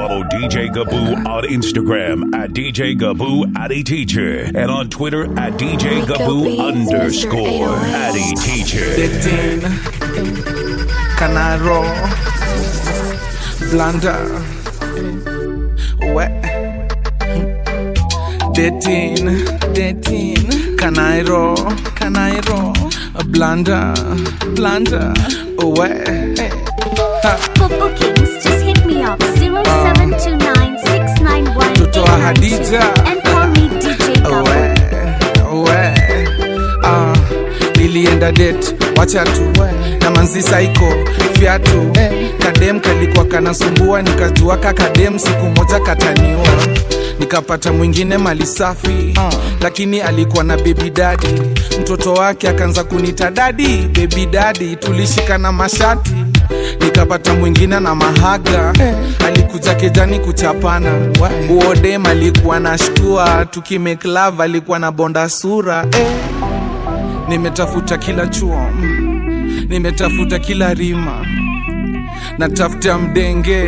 Follow DJ Gaboo on Instagram at DJ Gaboo Addy Teacher and on Twitter at DJ Gaboo underscore Addy Teacher. Dating, Canaro, Blunder, Wet, Dating, Dating, Canairo, Canairo, Blunder, Blunder, Wet. For bookings, just hit me up 0729 691 Mtoto wa Hadija. and call me DJ Gabo. we we ah, nilienda det wacha tu na manzi saiko fyatu kadem kalikuwa kanasumbua nikajua kakadem siku moja kataniua nikapata mwingine mali safi lakini alikuwa na bebi dadi mtoto wake akaanza kunita dadi bebi dadi tulishikana mashati nikapata mwingine na mahaga alikuja kejani kuchapana uodem alikuwa na shtua tukimeklav alikuwa na bonda sura eh. nimetafuta kila chuo nimetafuta kila rima natafuta mdenge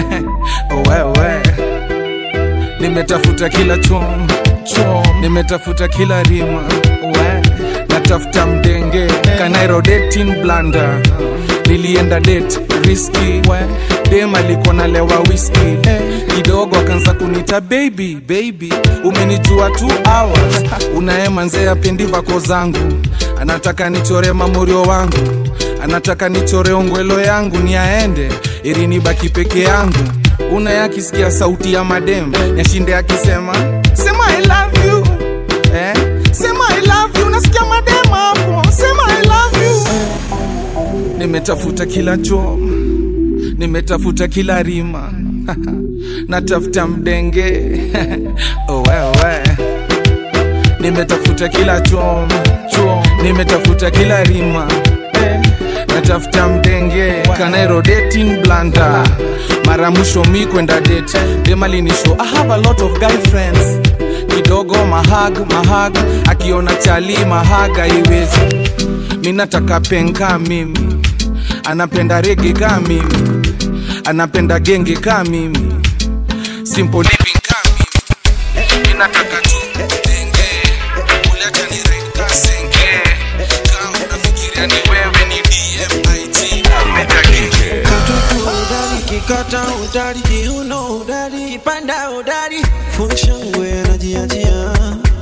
wewe nimetafuta kila chom chom nimetafuta kila rima we natafuta mdenge kanairo dating blanda nilienda date riski dem alikuwa nalewa whisky kidogo akaanza kunita baby baby umenijua two hours unaema nzee apendi vako zangu anataka nichore mamorio wangu anataka nichore ongwelo yangu ni aende ili nibaki peke yangu una yakisikia sauti ya madem yashinde akisema sema I love you eh? sema I love you nasikia madem hapo sema I love you nimetafuta kila choo nimetafuta kila rima natafuta mdenge oh, wewe nimetafuta kila chom chom nimetafuta kila rima eh, natafuta mdenge kanairo dating blanda mara mwisho mi kwenda date demalinisho i have a lot of guy friends kidogo mahag mahag akiona chali mahaga iwezi mi nataka penka mimi anapenda rege ka mimi anapenda genge ka mimi simple living ka mimi mi nataka tu denge uleta ni ride ka senge kama unafikiria ni wewe ni dmit umekagenge Katoto udari, kikata udari, kiuno udari, kipanda udari, funshangwe anajiachia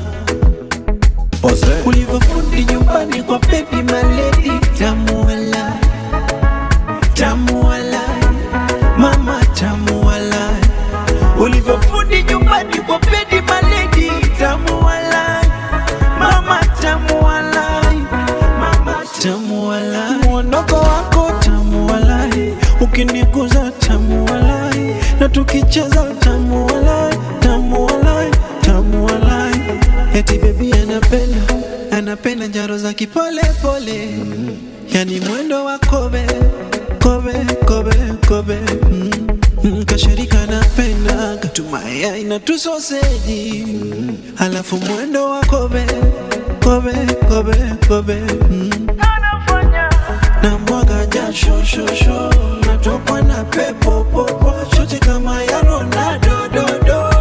ulivyofundi nyumbani kwa baby maledi, tamu wala, tamu wala, mama tamu wala, ulivyofundi nyumbani kwa baby maledi, tamu wala, mama tamu wala, mama tamu wala, mwondoko wako tamu wala, ukiniguza tamu wala, na tukicheza tamu wala, tamu wala, tamu wala, eti baby anapenda anapenda njaro za kipole pole, yani mwendo wa kobe kobe kobe kobe mm. Mm, kashirika napenda katumaya na tusoseji mm. alafu mwendo wa kobe kobe kobe kobe mm. na mwaga jasho shosho natokwa na pepo popo shoti kama ya Ronaldo dodo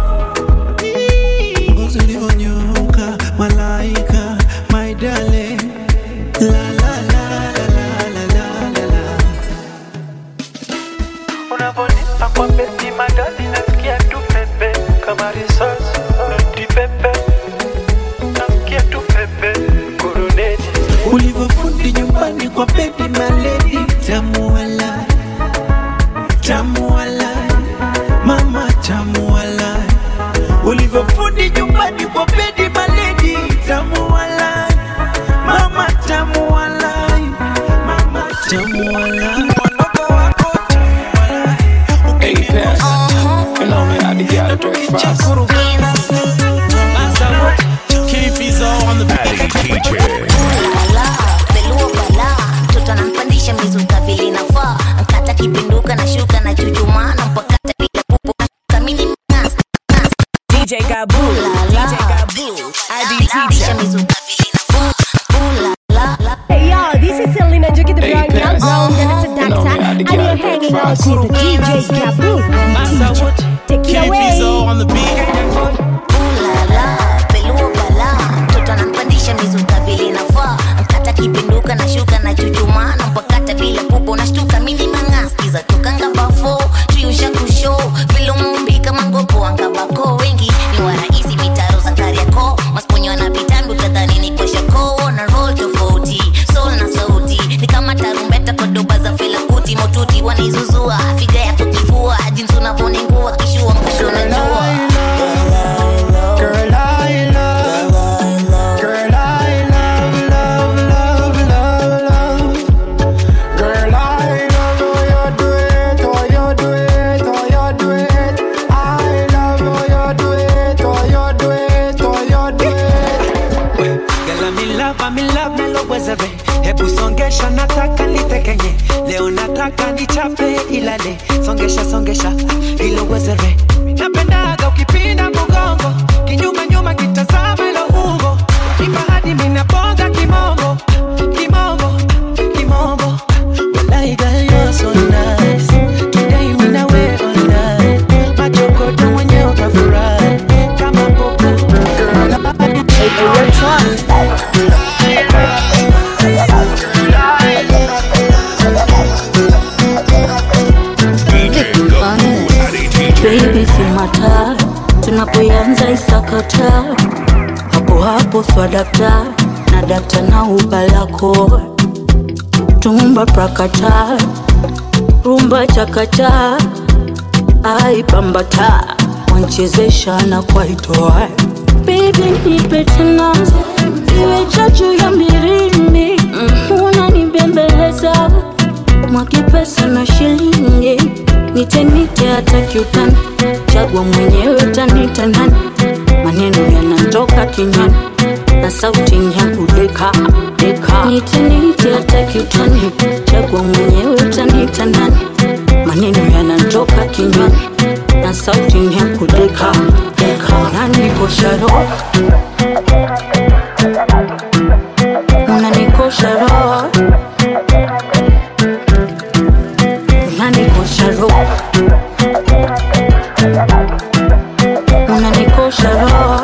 ngozi ulivyonyoka malaika my darling la la la la la la la la Unavonipa kwa beti madadi nasikia tu pepe kama risasi noti pepe nasikia tu pepe kuruneti ulivyofundi nyumbani kwa baby maledi tamu wala tamu wala mama tamu wala ulivyofundi nyumbani kwa baby maledi tamu wala mama tamu wala mama tamu wala Mwondoko wako tamu wala Apex. You know me, I had to get out of breakfast. Addy Teacher. Ala, peluo bala mtoto anampandisha mizuka vile inafaa nkata kipinduka na shuka na chuchuma na mpakata bila pupu kamili mnasa DJ Gabu, DJ Gabu, Adi Anapandisha Teacher. mizuka vile inafaa Ooh la la Hey yo, this is Selena Njuki, the Hey, brand young Pez. girl, Jennifer You know me, I Doctor, had to and get you're out of hanging out breakfast. with the DJ Gabu. Massa wood, Take it Ken away. Fizo on the beat. Ulala, pelua bala mtoto anampandisha mizuka vile inafaa mkata kipinduka na shuka na chuchumana mpakata bila pupo unashtuka mini mangaskiza tokanga bafo triusha kusho vilumumbi kama ngopo angabako wengi ni warahisi mitaro za kariako masponyo anapitambi utadhani ni kweshako na roll tofauti sol na sauti ni kama tarumbeta kwa doba za felakuti motuti wanaizuzua figa yako kifua jinsi unavoningua kishua mwisho najua Girl, I love, girl, I love, love, love, love, love. Girl, I love how you do it, how you do it, how you do it. I love how you do it, how you do it, how you do it. Girl, I'm in love, I'm in love, melowezeve hebu songesha nataka nitekenye leo nataka nichape ilale songesha songesha ilowezeve napendaga ukipinda mgongo kinyuma nyuma kitazama ilo ungo nipa hadi minaponga kimongo kimongo kimongo Walai girl, you're so nice. Today mina we all night. Machokoto mwenye utafurahi. Kama popo. DJ Gaboo Addy Teacher. baby simata tunapoanza isakata hapo hapo swadakta na dakta na ubalako tumba prakata rumba chakata aipambata wanchezesha na kwaitoa bebi nipe tena iwe chachu ya mbirindi mm, unanibembeleza mwakipesa na shilingi nitenite hata kiutani chagua mwenyewe utanita nani maneno yanatoka kinywani na sauti ya kudeka deka nitenite hata kiutani chagua mwenyewe utanita nani maneno yanatoka kinywani na sauti ya kudeka deka unanikosha roho unanikosha roho unanikosha roho unanikosha roho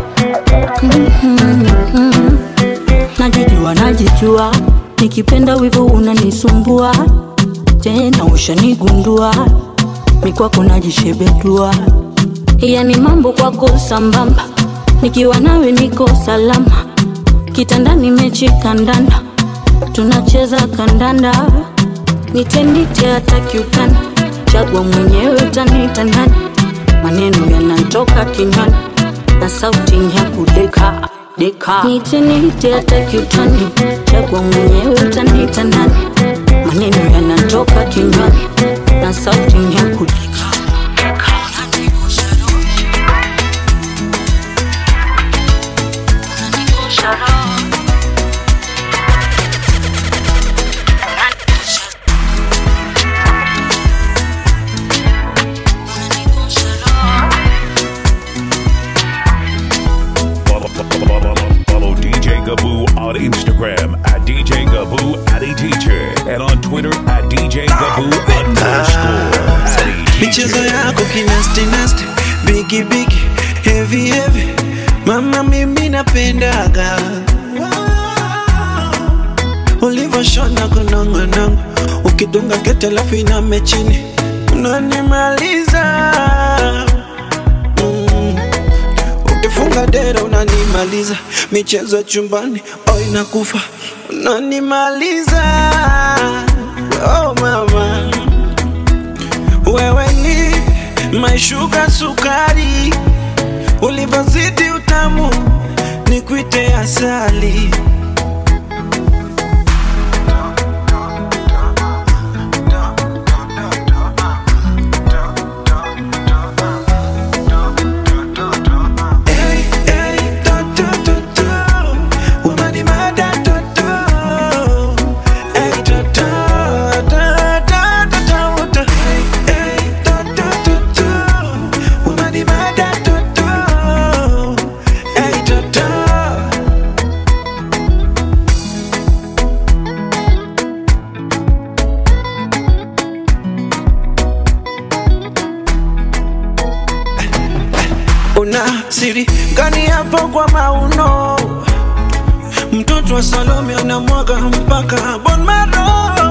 Mhm. najijua najijua nikipenda wivu unanisumbua tena ushanigundua mikwako najishebedua yani mambo kwako sambamba nikiwa nawe niko salama kitandani mechi kandanda tunacheza kandanda nitendite hata kiutani chagua mwenyewe utanita nani maneno yanatoka kinywani na sauti ya kudeka deka nitenite hata kiutani chagua mwenyewe utanita nani maneno yanatoka kinywani na sauti ya kudeka Follow, follow, follow, follow DJ Gaboo on Instagram at DJ Gaboo Addy Teacher and on Twitter at DJ Gaboo underscore Addy michezo Teacher. yako kinastinasti bigi bigi heavy heavy mama mimi napendaga ulivyoshona kunongonongo ukidunga kete alafu iname chini unanimaliza mm. ukifunga dera unanimaliza michezo ya chumbani oh inakufa unanimaliza oh mama wewe ni maishuga sukari, ulivyozidi utamu ni kuite asali. Hey, hey, to, to, to, to. Unanimada, to, to. Hey, to, to, to, to, to, to, to. Hey, to, to, to, to. Unanimada, to, to. Hey, to, to. kuna siri gani hapo kwa mauno mtoto wa salome anamwaga mpaka bon maro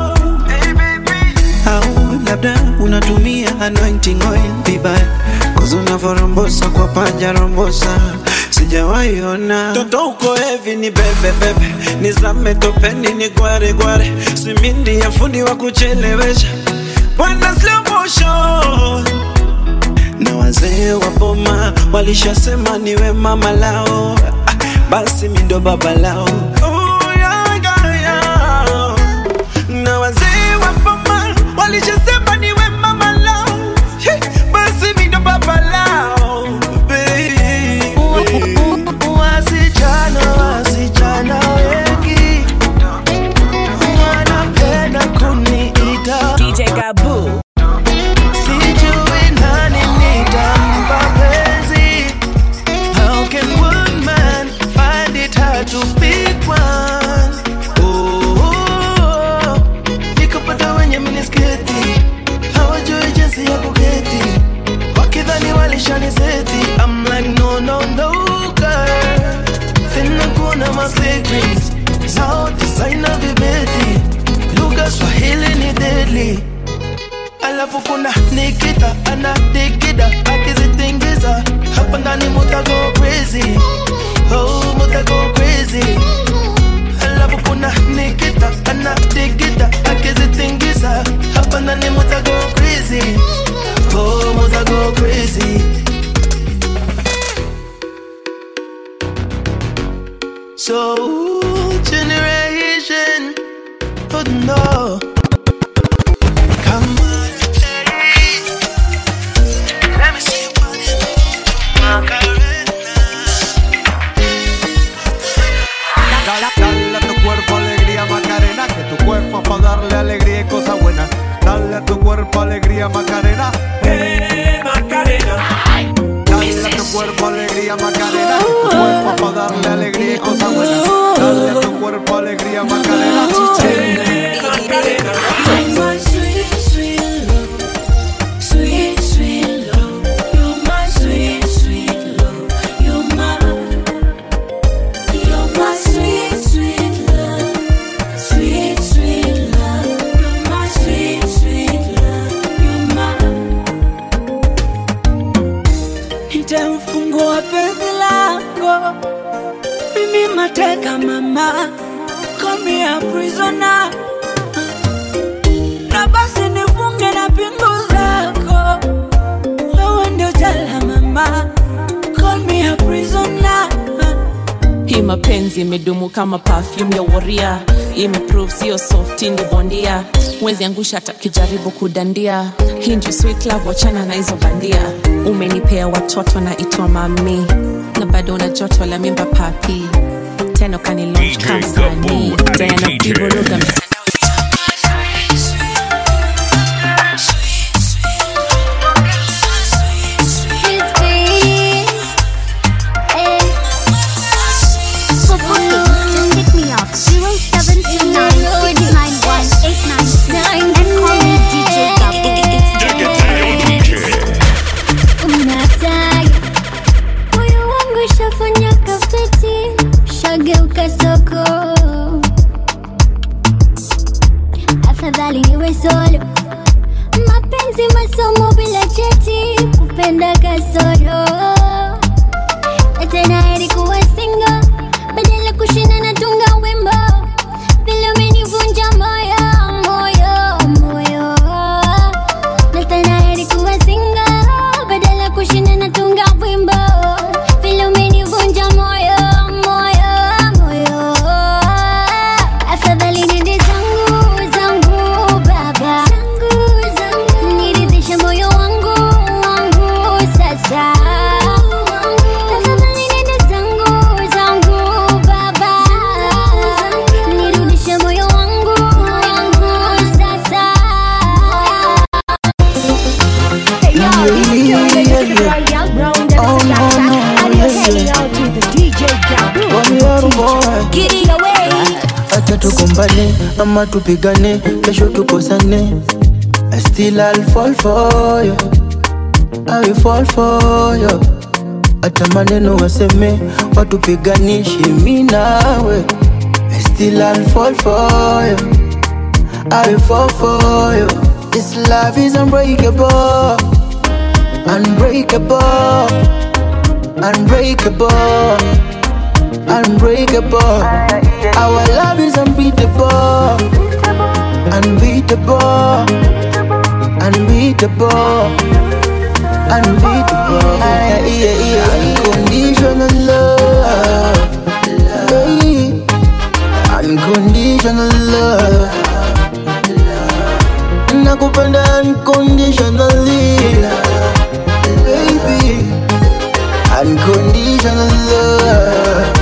au labda unatumia anointing oil vibaya kozi unavyorombosa kwa paja rombosa sijawaiona toto uko hevi ni bebebebe nizame topeni ni gware gware simindi ya fundi wa kuchelewesha bwana slow motion na wazee wa boma walishasema niwe mama lao ah, basi mindo baba lao oh, yeah, yeah, yeah. na wazee wa boma walishasema niwe mama lao Hey, basi mindo baba lao baby. wasichana wasichana wengi wanapenda kuniita DJ Gaboo. Sijui nani nitampa penzi. How can one man find it hard to pick one? Oh, nikapata wenye minisketi hawajui jinsi ya kuketi, wakidhani walishaniseti. I'm like no no no girl, tena kuna ma secrets sauti saina vibeti, lugha Swahili ni deadly alafu kuna Nikita anatikida akizitingiza hapa ndani mutago crazy oh mutago crazy alafu kuna Nikita anatikida akizitingiza hapa ndani mutago crazy oh mutago crazy so generation oh no Come on, let me see your body, Macarena. Dale, dale a tu cuerpo alegría Macarena, que tu cuerpo es para darle alegría y cosas buenas. Dale a tu cuerpo alegría Macarena. Eh, Macarena. Dale a tu cuerpo alegría Macarena, que tu cuerpo es para darle alegría y cosas buenas. Dale a tu cuerpo alegría Macarena. Eh, Macarena. my sweet, sweet love, sweet, sweet love. You're my sweet, sweet love. You're my, you're my sweet, sweet love, sweet, sweet love. You're my sweet, sweet love. You're my. Nitamfungua penzi lako, mimi mateka mama, call me a prisoner na basi nifunge na pingu zako, wewe ndio jela mama, call me a prisoner. hii mapenzi imedumu kama perfume ya woria imeprove sio soft ni bondia mwezi angusha atakijaribu kudandia hii ndio sweet love wachana na hizo bandia umenipea watoto na itwa mami na bado una joto la mimba papi tena ukanilaunch kama msanii tena ukivuruga For bookings, just hit me up 0729-691-896 and call me DJ Gabu. Unataka moyo wangu shafanya kafeti, shageuka soko, afadhali niwe solo. Mapenzi masomo bila cheti, kupenda kasoro na tena heri kuwa single badala kushinda na tunga wimbo vile umenivunja moyo moyo moyo na tena heri kuwa single badala kushinda na tunga wimbo vile umenivunja moyo moyo moyo afadhali nende zangu zangu baba niridhishe moyo wangu wangu sasa Tafadhali nenda zangu zangu baba, nirudishe moyo wangu wangu sasa. acha tugombane ama tupigane kesho tukosane I still I'll fall for you I will fall for you hata maneno waseme watupiganishi mi nawe I still I'll fall for you I'll fall for you This love is unbreakable Unbreakable Unbreakable Unbreakable Our love is unbeatable Unbeatable Unbeatable Unbeatable yeah, yeah, yeah. Unconditional love Hey. Unconditional love Nakupenda unconditionally Baby Unconditional love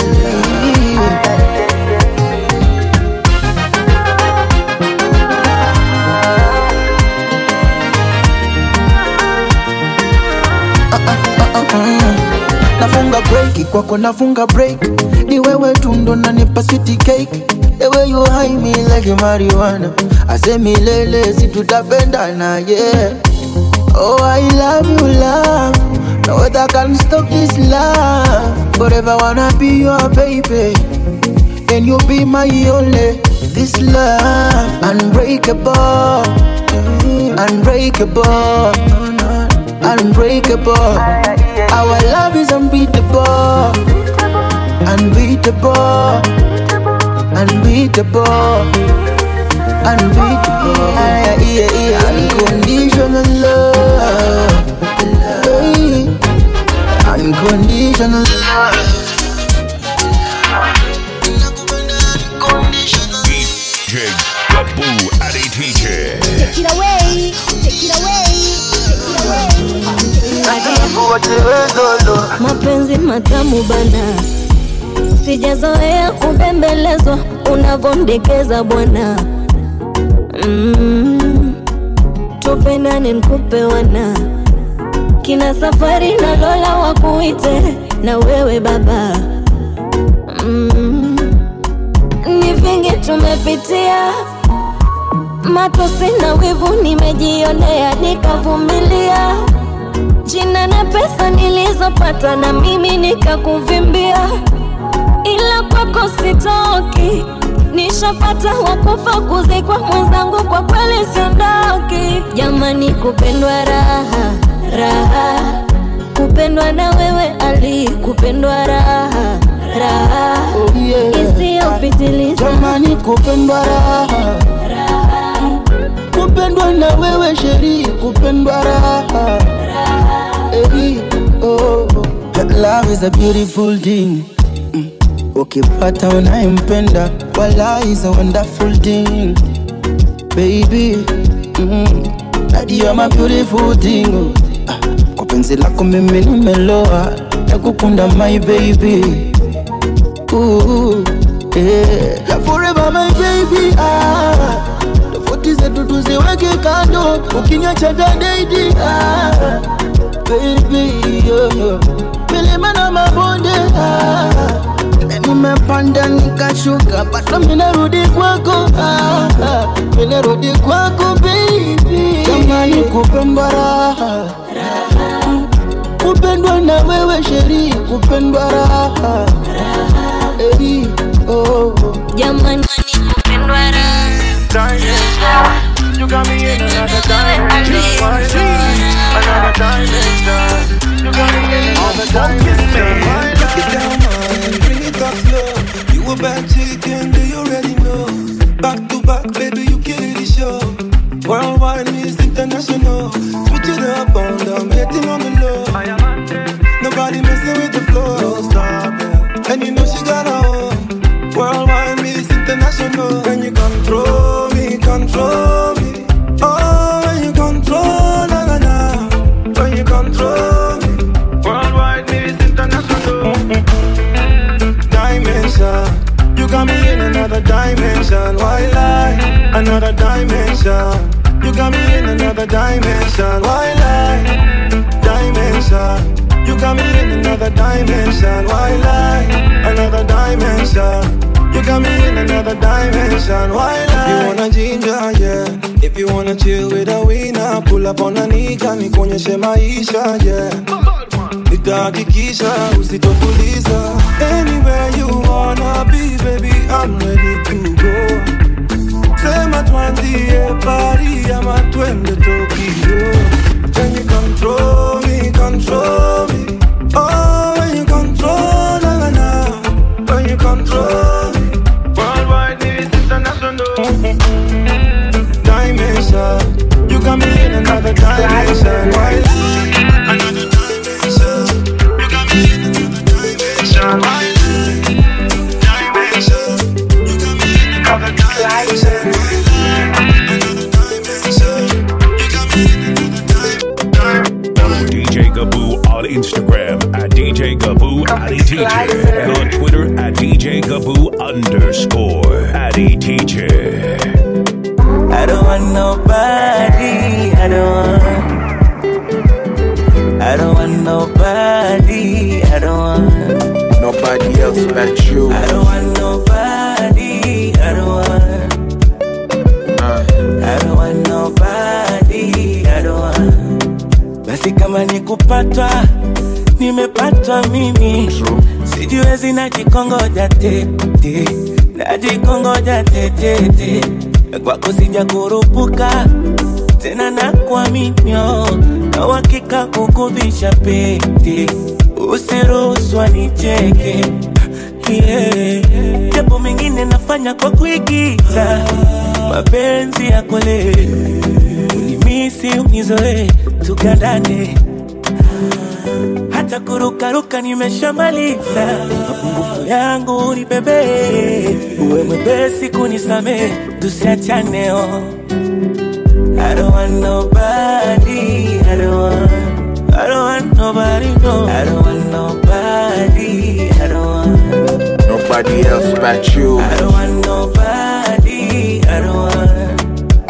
nafunga break kwako nafunga break ni wewe tu ndo nanipa sweet cake the way you high me like marijuana ase milele si tutapendana yeah oh i love you love no other can stop this love forever wanna be your baby and you be my only this love unbreakable unbreakable unbreakable our love is unbeatable unbeatable unbeatable unbeatable yeah, yeah, yeah. unconditional love Hey. unconditional love DJ Gaboo Adi DJ. Take it away, take it away, take it away. mapenzi matamu bana, sijazoea kubembelezwa unavondekeza bwana. Mm, tupendane nkupe wana kina safari na Lola wakuite na wewe baba. Mm, ni vingi tumepitia matosi na wivu nimejionea nikavumilia jina na pesa nilizopata na mimi nikakuvimbia, ila kwako sitoki, nishapata wakufa kuzikwa mwenzangu, kwa kweli siondoki. Jamani, kupendwa raha raha, kupendwa na wewe Ali, kupendwa raha raha isiyopitiliza. Jamani, kupendwa raha kupendwa na wewe sheri, kupendwa raha Hey, oh, oh. Love is a beautiful thing Mm. ukipata unayempenda wala is a wonderful thing baby mm. That you are my beautiful thing oh. Ah, kwa penzi lako mimi nimeloa nakukunda my baby Ooh, yeah. You're forever my baby ah. tofauti zetu tuziweke kando ukiniacha dadaidi ah. baby yo, yo. milima na mabonde ah. nimepanda nikashuka bado minarudi kwako ah. ah. minarudi kwako baby jamani kupendwa raha kupendwa na wewe sheri kupendwa raha Hey, oh, oh. Jamani, kupendwa raha You got me in another dimension. My life, another dimension. You got me in another dimension. My Break it down, man. Bring it up slow. You a bad chicken, do you already know? Back to back, baby, you kill the show. Worldwide is international. Switch it up on them, hitting on the low. Nobody messing with the flow. Don't stop it. And you know she got a own. Worldwide is international. When you control me, control me. Oh, when you control, na na na. When you control me. Worldwide is international. dimension. You got me in another dimension. Why lie? Another dimension. You got me in another dimension. Why lie? Dimension. You got me in another dimension. Why lie? Another dimension. You got me in another dimension. Why lie? You wanna ginger, yeah. If you wanna chill with a winner, pull up on a nigga, nikuonyeshe maisha, yeah. nitahakikisha usitofuliza anywhere you wanna be baby I'm ready to go sema twanzie pari ama twende Tokyo Can you control me, control me Oh, when you control, na na na When you control me Worldwide news international Dimension You got me in another dimension Why Another dimension You got me in another dimension Why Dimension You got me in another dimension Follow DJ Gaboo on Instagram at DJ Gaboo Addy Teacher and on Twitter at DJ Gaboo underscore Addy Teacher. I don't want nobody. I don't want. I don't want nobody. I don't want. Nobody else but you. I don't want nobody. I don't want. I don't want nobody. I don't want. Basi kama ni kupatwa, nimepatwa mimi. Sijiwezi najikongoja tete, najikongoja tete. Kwako sija kurupuka tena na kuaminio na uhakika kukuvisha pete, usiruhusu nicheke yeah. Japo mengine nafanya kwa kuigiza, mapenzi ya kweli unimisi unizoe, tugandane hata kurukaruka nimeshamaliza, mapungufu yangu ni bebe, uwe mwepesi kunisamehe, tusiachane oh. I don't want nobody, I don't want, I don't want nobody, no. I don't want nobody, I don't want, Nobody else but you. I don't want nobody, I don't want,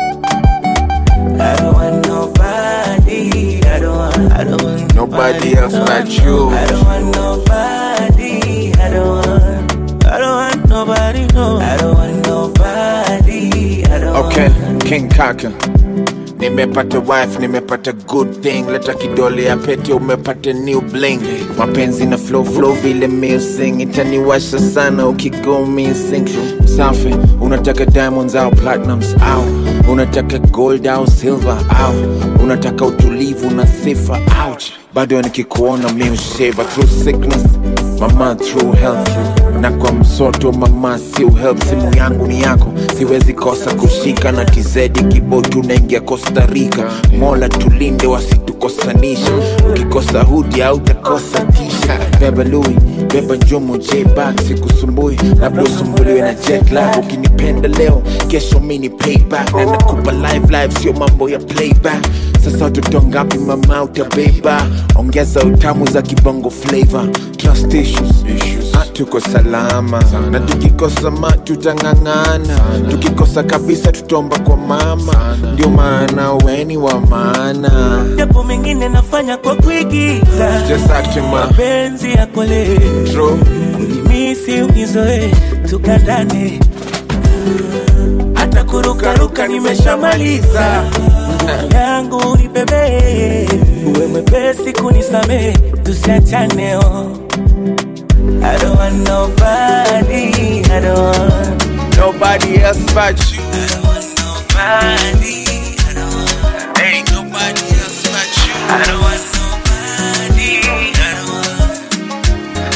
I don't want nobody, I don't want, I don't want Nobody else but you. I don't want nobody, I don't want, I don't want nobody, no. I don't want nobody, I don't Okay, King Kaka. Nimepata wife, nimepata good thing. Leta kidole ya pete, umepata new bling. Mapenzi na flow flow vile missing, itaniwasha sana ukigo missing. Safi, unataka diamonds au platinums au unataka gold au silver au unataka utulivu na sifa ouch. Bado nikikuona mi usheva through sickness, mama through health na kwa msoto mama si help simu yangu ni yako siwezi kosa kushika na tizedi kibotu naingia Costa Rica mola tulinde wasitukosanisha ukikosa hudi au utakosa tisha beba lui beba njumu jbak sikusumbui labda usumbuliwe na jet lag ukinipenda leo kesho mini payback na nakupa live live sio mambo ya playback sasa watoto ngapi mama utabeba ongeza utamu za kibongo flavor trust issues, Ah, tuko salama na tukikosa ma tutang'ang'ana tukikosa kabisa tutomba kwa mama ndio maana weni wa maana japo mengine nafanya kwa kuigiza, Just acting, ma. mapenzi ya kweli True. unimisi unizoe, tukandane hata kurukaruka nimeshamaliza yangu ni bebe, uwe mwepesi kunisamehe, tusiachane oh. I don't want nobody, I don't want nobody else but you. I don't want nobody, I don't want Ain't nobody else but you. I don't want nobody, I don't want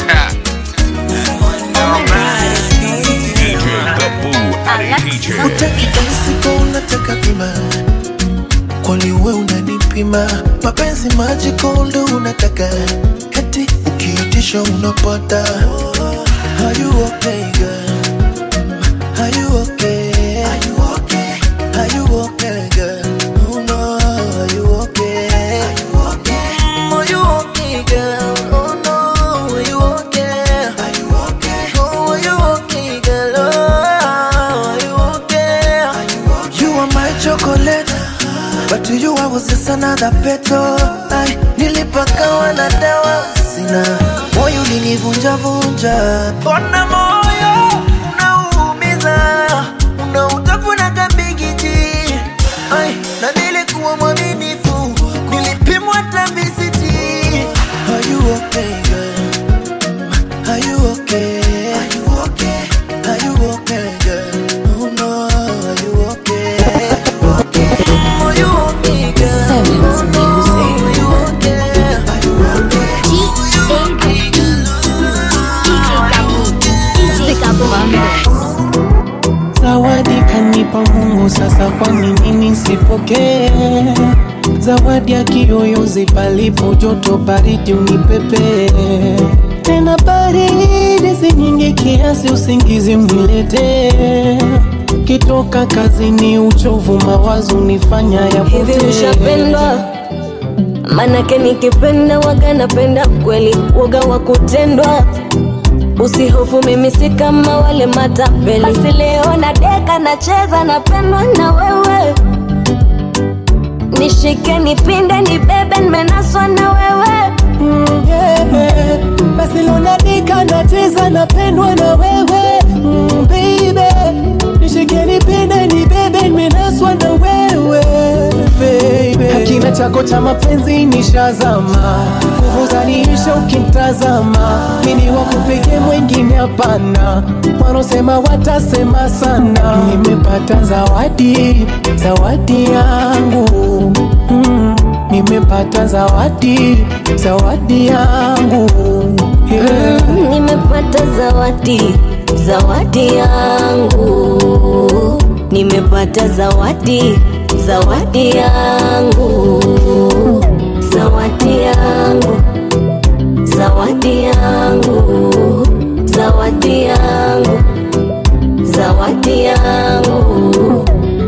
DJ Gaboo Addy Teacher. Utakidasiko unataka bima kwani we unanipima mapenzi magical ndo unataka kati ukiitisha unapata Are you okay, girl? Are you okay? Are you okay? Are you okay, girl? Oh no, are you okay? Are you okay? Are you okay, girl? Oh no, are you okay? Are you okay? Oh, are you okay, girl? Oh, are you okay? Are you okay? You are my chocolate, but to you I was just another petal. Ay, nilipakawa na dawa sina moyo ulinivunja vunja, mbona moyo unaumiza, unautafuna kabigiji. Ay, na nilikuwa mwaminifu, nilipimwa hata visiti. Are you yangu sasa, kwani nini sipokee zawadi ya kiyoyozi palipo joto baridi unipepe tena baridi si nyingi kiasi usingizi mniletee kitoka kazini uchovu mawazo nifanya hivi yapotee ushapendwa manake nikipenda waga napenda kweli woga wa kutendwa usihofu mimi si kama wale matapeli basi leo na deka nacheza napendwa na wewe nishike nipinde nibebe nimenaswa na wewe mm, yeah. basi lonadika nacheza napendwa na wewe mm, baby nishike nipinde nibebe nimenaswa na wewe baby hakina chako cha mapenzi nishazama nguvu zaniisha ukimtazama mini wakupeke mwengine hapana wanaosema watasema sana nimepata zawadi zawadi yangu mm, nimepata zawadi zawadi yangu yeah. Mm, nimepata zawadi zawadi yangu nimepata zawadi zawadi yangu zawadi yangu zawadi yangu zawadi yangu zawadi yangu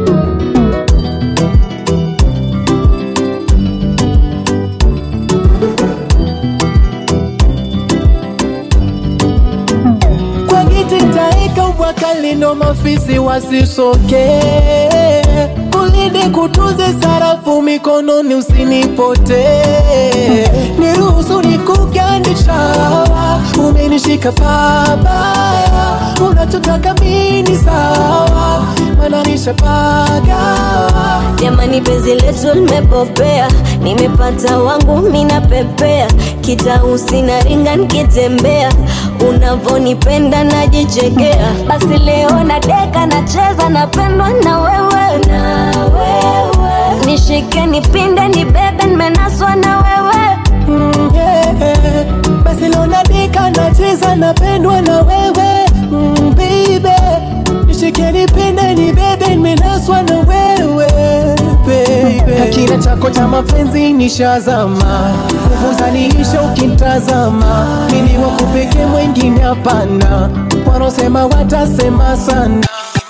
kwa giti taika ubwakalino mafisi wasisoke kulinde kutunze sarafu mikononi usinipote niruhusu nikugandisha umenishika pabaya unachotaka mini sawa mananisha pagawa jamani penzi letu limepopea nimepata wangu mina pepea kitausi na ringa nikitembea unavonipenda najichekea basi leo na deka nacheza napendwa na wewe na wewe nishike nipinde nibebe nimenaswa na wewe mm, yeah. basi lonadika nacheza napendwa na wewe mm, baby nishike nipinde nibebe nimenaswa na wewe baby hakina chako cha mapenzi nishazama nguvu zaniisha ukimtazama mini wakupeke mwengine hapana wanaosema watasema sana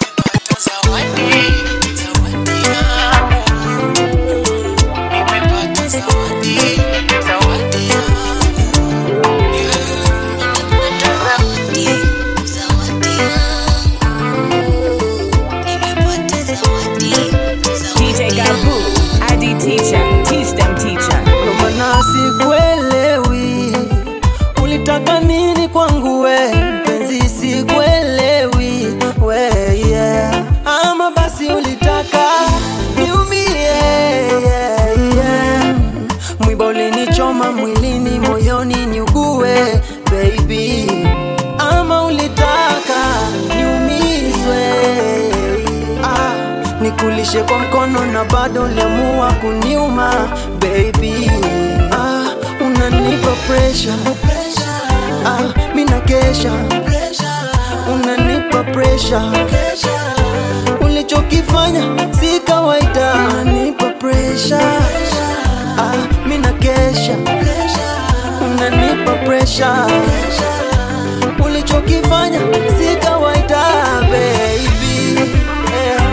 DJ Gabu, ID teacher, teach them teacher. Romana sikuelewi, ulitaka nini kwangu we mpenzi, sikuelewi we yeah. Ama basi ulitaka niumie yeah, yeah. Mwiba ulinichoma mwilini, moyoni niugue baby, ama ulitaka niumizwe ah, nikulishe kwa mkono na bado uliamua kuniuma baby ah, unanipa pressure ah, mina kesha unanipa pressure ulichokifanya si kawaida unanipa pressure ah, mina kesha unanipa pressure ulichokifanya si kawaida baby yeah.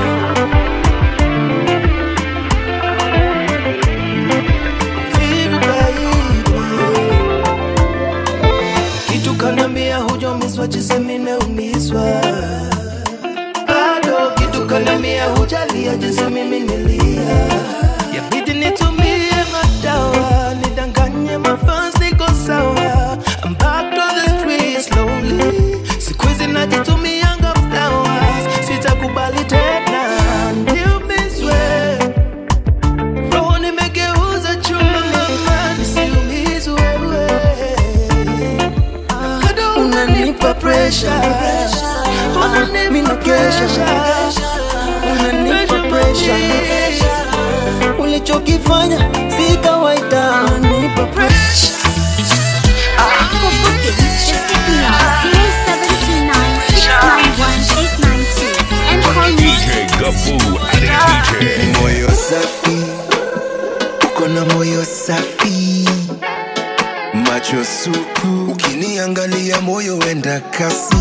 kitu kanambia hujomizwa jinsi nimeumizwa bado kitu kanambia hujalia jinsi mimi nilia yabidi nitumie madawa nidanganye mafans niko sawa I'm back to the streets slowly siku hizi najitumianga flowers sitakubali tena niumizwe roho nimegeuza chuma mama nisiumizwe wewe unanipa pressure mina kesha unanipa pressure ulichokifanya si kawaida unanipa pressure For bookings, just hit me on 0729 691 892 and call me DJ Gaboo roho safi macho supu ukiniangalia moyo wenda kasi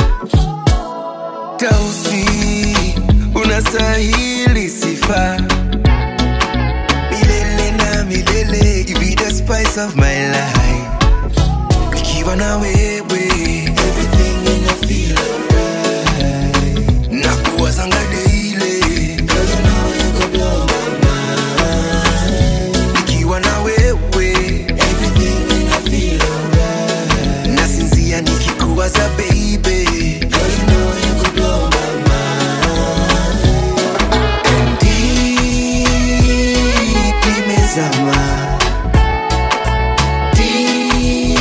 tausi unastahili sifa milele na milele you be the spice of my life nikiwa na wewe everything ina feel alright na kuwazanga daily Girl, you know you go blow my mind. nikiwa na wewe everything ina feel alright nasinzia nikikuwaza baby Girl, you know you go blow my mind. And deep nimezama Deep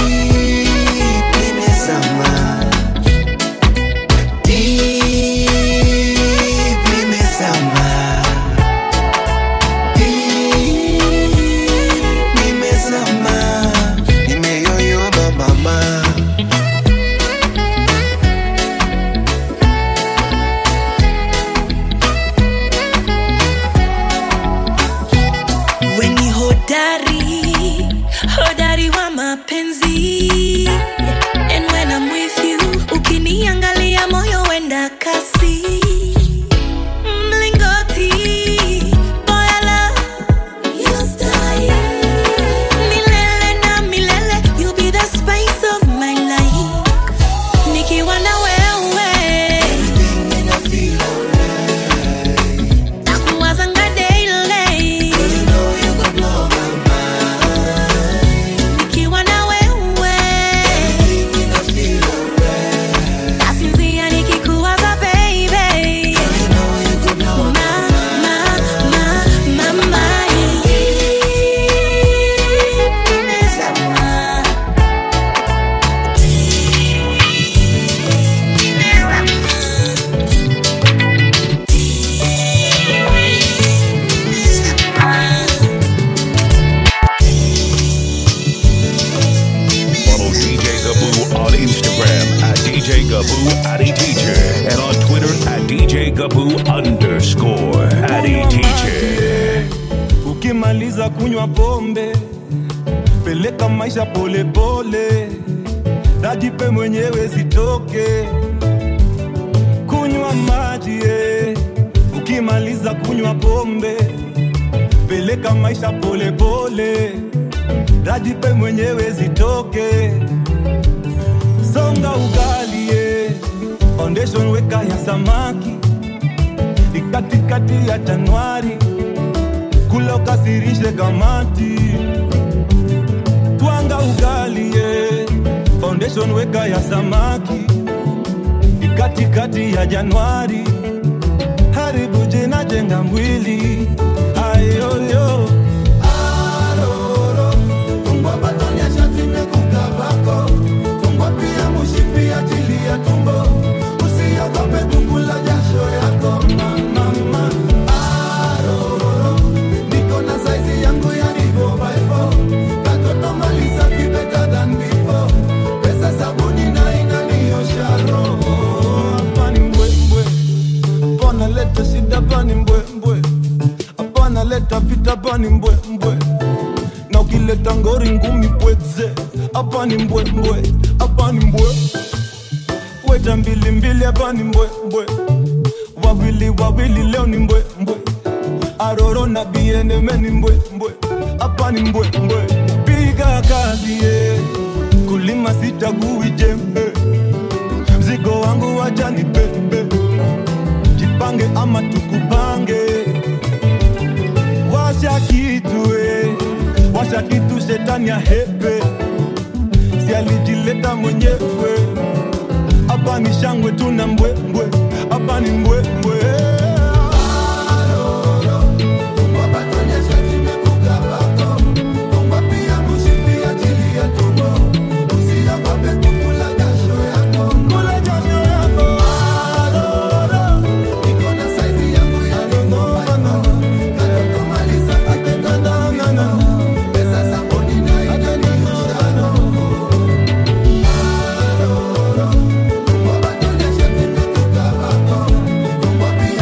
nimezama Deep nimezama Deep nimezama Nimeyoyoma mama weni hodari hodari wa mapenzi and when I'm with you ukiniangalia moyo wenda kasi mlingoti boyala you style milele na milele you be the spice of my life nikiwa na wewe nakuwazanga daily nikiwa na wewe nasinzia nikikuwaza baby Ma, ma, ma, mama, nimezama. Follow DJ Gaboo on Instagram at DJ Gaboo Addy Teacher and on Twitter at DJ Gaboo underscore Addy Teacher. ukimaliza kunywa pombe peleka maisha polepole dajipe mwenyewe zitoke kunywa maji eh. ukimaliza kunywa pombe peleka maisha polepole dajipe mwenyewe zitoke songa ugali eh. foundation weka ya samaki ni katikati ya januari kula ukasirishe kamati twanga ugali ye foundation weka ya samaki ni katikati ya januari haribu jina jenga mwili ayoyo Aroro, fungua batoni ya shati imekukabako. Fungua pia mushipi ajili ya tumbo. Usiogope kukula jasho yako mama. Aroro, niko na saizi yangu ya nivo by four. Katoto mali safi better than before. Pesa sabuni na inaniosha roho. Hapa ni mbwembwe, hapana leta shida, hapa ni mbwembwe, hapana leta vita, hapa ni mbwembwe na ukileta ngori ngumi pweze hapa ni mbwembwe hapa ni mbwe weta mbilimbili hapa ni mbwembwe wawili wawili leo ni mbwembwe aroro na bieneme ni mbwembwe hapa ni mbwembwe piga kazi ye kulima sichagui jembe mzigo wangu wacha ni bebe jipange ama tukupange washa kitu eh washa kitu shetani ya hepe si alijileta mwenyewe hapa ni shangwe tuna mbwembwe hapa ni mbwembwe Pesa sabuni na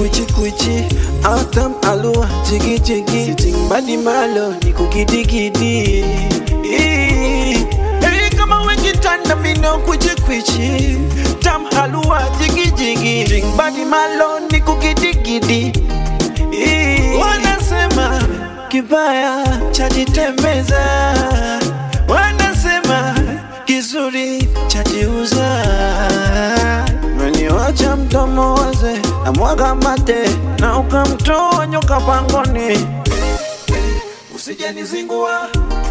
kwichi kwichi autam alua jigi jigi sitting badi malo ni kukidigidi Hey, kama wekitanda mino kwichi kwichi tam halua jigi jigi sitting badi malo ni kukidigidi wanasema kibaya chajitembeza wanasema kizuri chajiuza meniwacha mdomo waze na mwaga mate na ukamtoa nyoka pangoni usijenizingua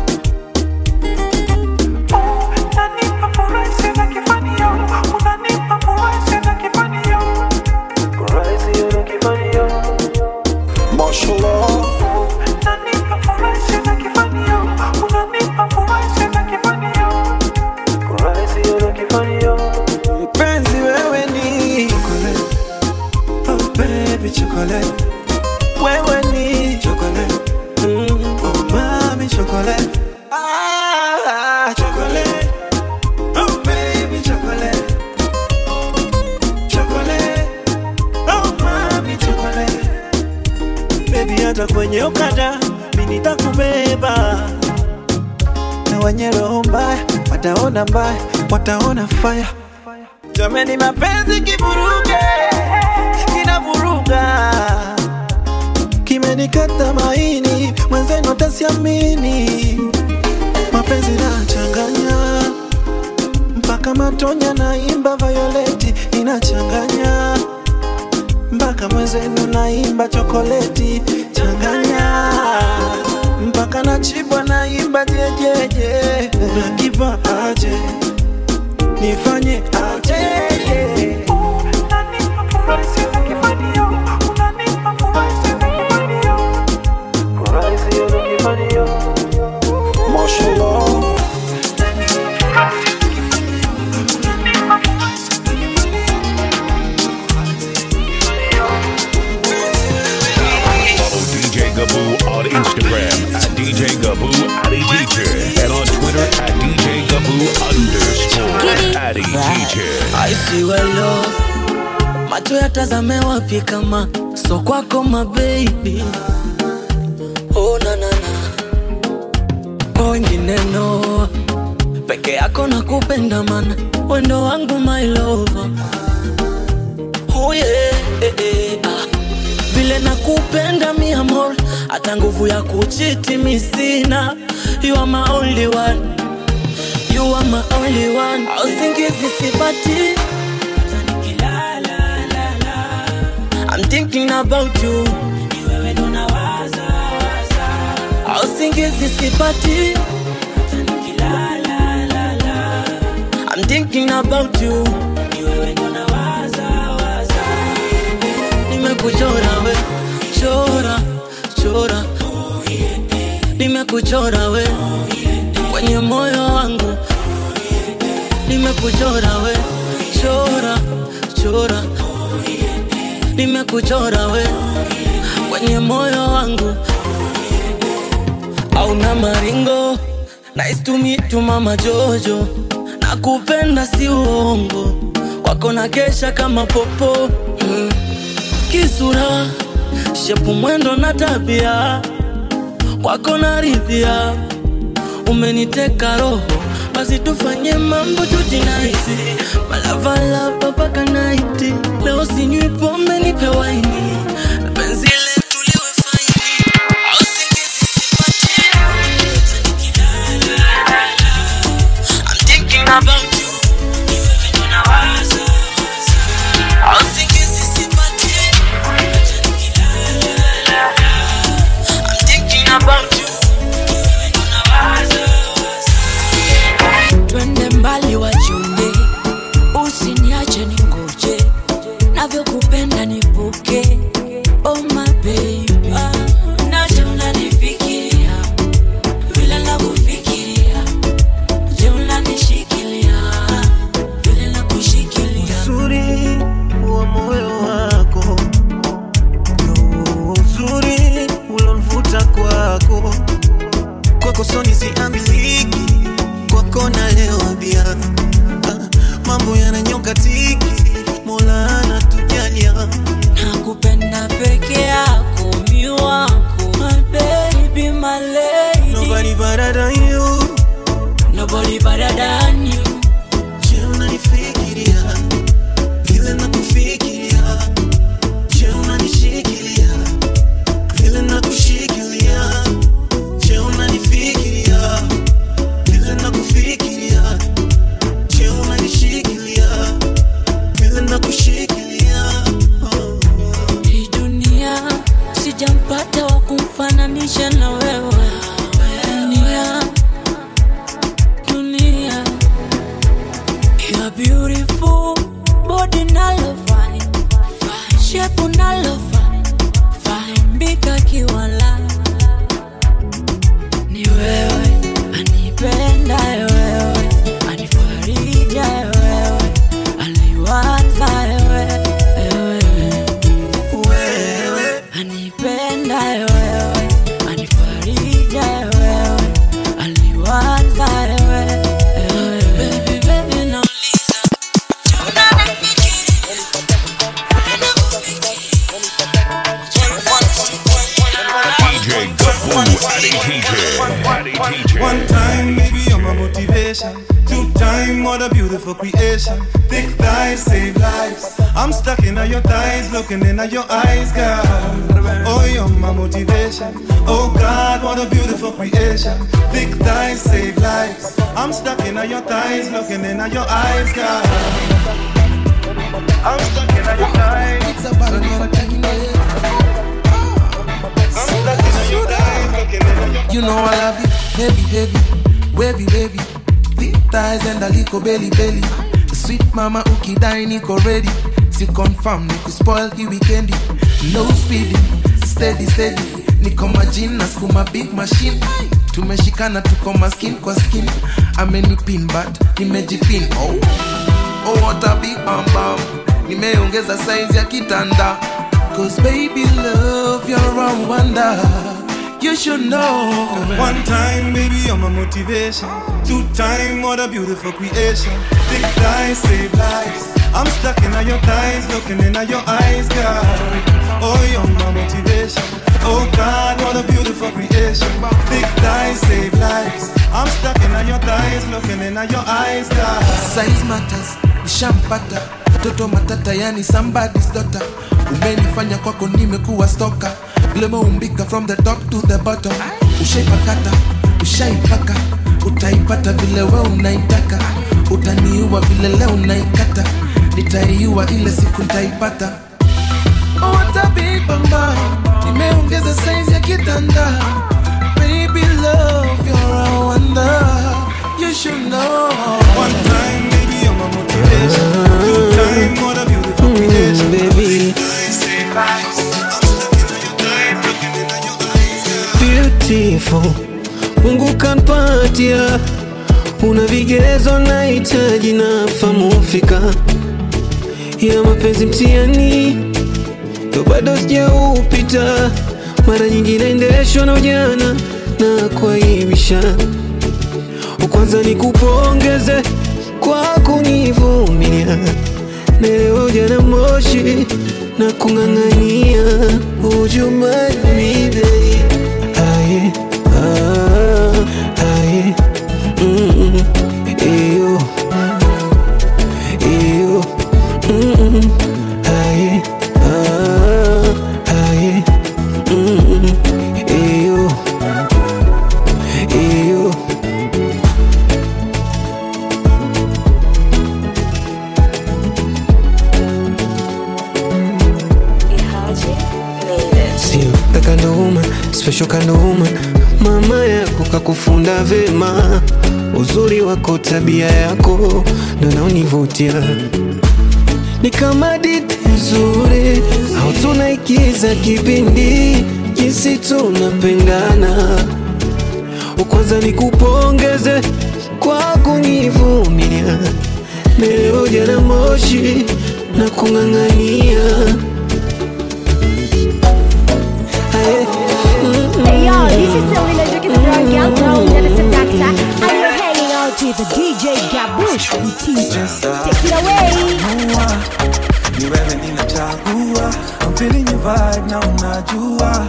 Mashallah. Mpenzi wewe ni chocolate. Oh baby chocolate. Wewe ni chocolate. Mm. Oh mami chocolate. Ah, chocolate. Oh baby chocolate. Chocolate. Oh mami chocolate. Baby hata kwenye okada mimi nitakubeba na wenye roho mbaya wataona mbaya, wataona fire. Jameni, mapenzi kivuruge, kinavuruga, kimenikata maini, mwenzenu tasiamini. Mapenzi nachanganya mpaka matonya naimba Violeti inachanganya mpaka mwenzenu naimba chokoleti changanya mpaka nachibwa naimba jejeje nakipa aje nifanye aje Mashallah. Follow DJ Gaboo on Instagram at DJ Gaboo Addy Teacher and on Twitter at DJ Gaboo underscore Addy Teacher. I see well love macho yatazame wapi kama so kwako mabebi oh, na, na, na. wengine no peke yako na kupenda mana wendo wangu my lover oh, yeah, eh, eh, ah. vile nakupenda mi amor hata nguvu ya kuchiti mi sina you are my only one you are my only one ausingizi sipati I'm thinking about you ausingizi sipati I'm thinking about you nimekuchora we chora chora nimekuchora we kwenye moyo wangu nimekuchora we chora chora nimekuchora we kwenye moyo wangu auna maringo nice to meet you mama jojo nakupenda si uongo kwako na kesha kama popo mm. kisura shepu mwendo na tabia kwako naridhia umeniteka roho basi tufanye mambo tutinaisi malavalava mpaka naiti leo sinywi pombe nipe waini na penzi letu liwe faini au singizi sipati I'm thinking about you au singizi sipati I'm thinking about you twende mbali wachunge usiniache ningoje motivation. Two time, what a beautiful creation. Thick thighs save lives. I'm stuck in your thighs, looking in your eyes, girl. Oh, you're my motivation. Oh God, what a beautiful creation. Thick thighs save lives. I'm stuck in your thighs, looking in your eyes, girl. I'm stuck in your thighs. It's about You know I love it, heavy, heavy, wavy, wavy. Thick thighs and a little belly, belly. Sweet mama ukidai niko ready. Si confirm niku spoil hii weekendi. No speeding, steady, steady. Niko majini na skuma big machine. Tumeshikana tuko maskin kwa skin. Amenipin but nimejipin. Oh, oh what a big bam bam. Nimeongeza size ya kitanda. Cause baby love you're a wonder. You should know. One time, baby, you're my motivation. Two time, what a beautiful creation. Thick thighs save lives. I'm stuck in your thighs, looking in your eyes, girl. Oh, you're my motivation. Oh God, what a beautiful creation. Thick thighs save lives. I'm stuck in your thighs, looking in your eyes, girl. Size matters, nishampata mtoto matata, yani somebody's daughter. Umenifanya kwako nimekuwa stoka, vile umeumbika from the top to the bottom. Ushaipakata, ushaipaka, utaipata vile we unaitaka. Utaniua vile leo unaikata, nitaiua ile siku nitaipata. Oh, what a big bamba, nimeongeza size ya kitanda. Baby love, you're a wonder. You should know. One time, baby, you're my motivation. Two time, what a beautiful creation. baby. Beautiful, Mungu kampatia, una vigezo nahitaji na famu fika ya mapenzi mtiani, ndo bado sijaupita, mara nyingi naendeshwa na ujana na kuaibisha. Kwanza nikupongeze kwa kunivumilia, na leo ujana moshi na kung'ang'ania ujumani babe. Aye, ah, aye, mm, iyo, iyo, mm, aye, ah, aye, mm, iyo, iyo. Sio the kind of woman, special kind of woman. Mama yako kakufunda vema, uzuri wako, tabia yako ndo naonivutia. Ni kama hadithi nzuri au tunaigiza kipindi, jinsi tunapendana. Kwanza nikupongeze kwa kunivumilia, leo jana moshi na kung'ang'ania Hey yo, this is Selena Drinking the Drug Young Girl, Medicine Doctor, and you're hanging out with the DJ Gabush, the teacher. Take it away. ni wewe ninachagua I'm feeling your vibe na unajua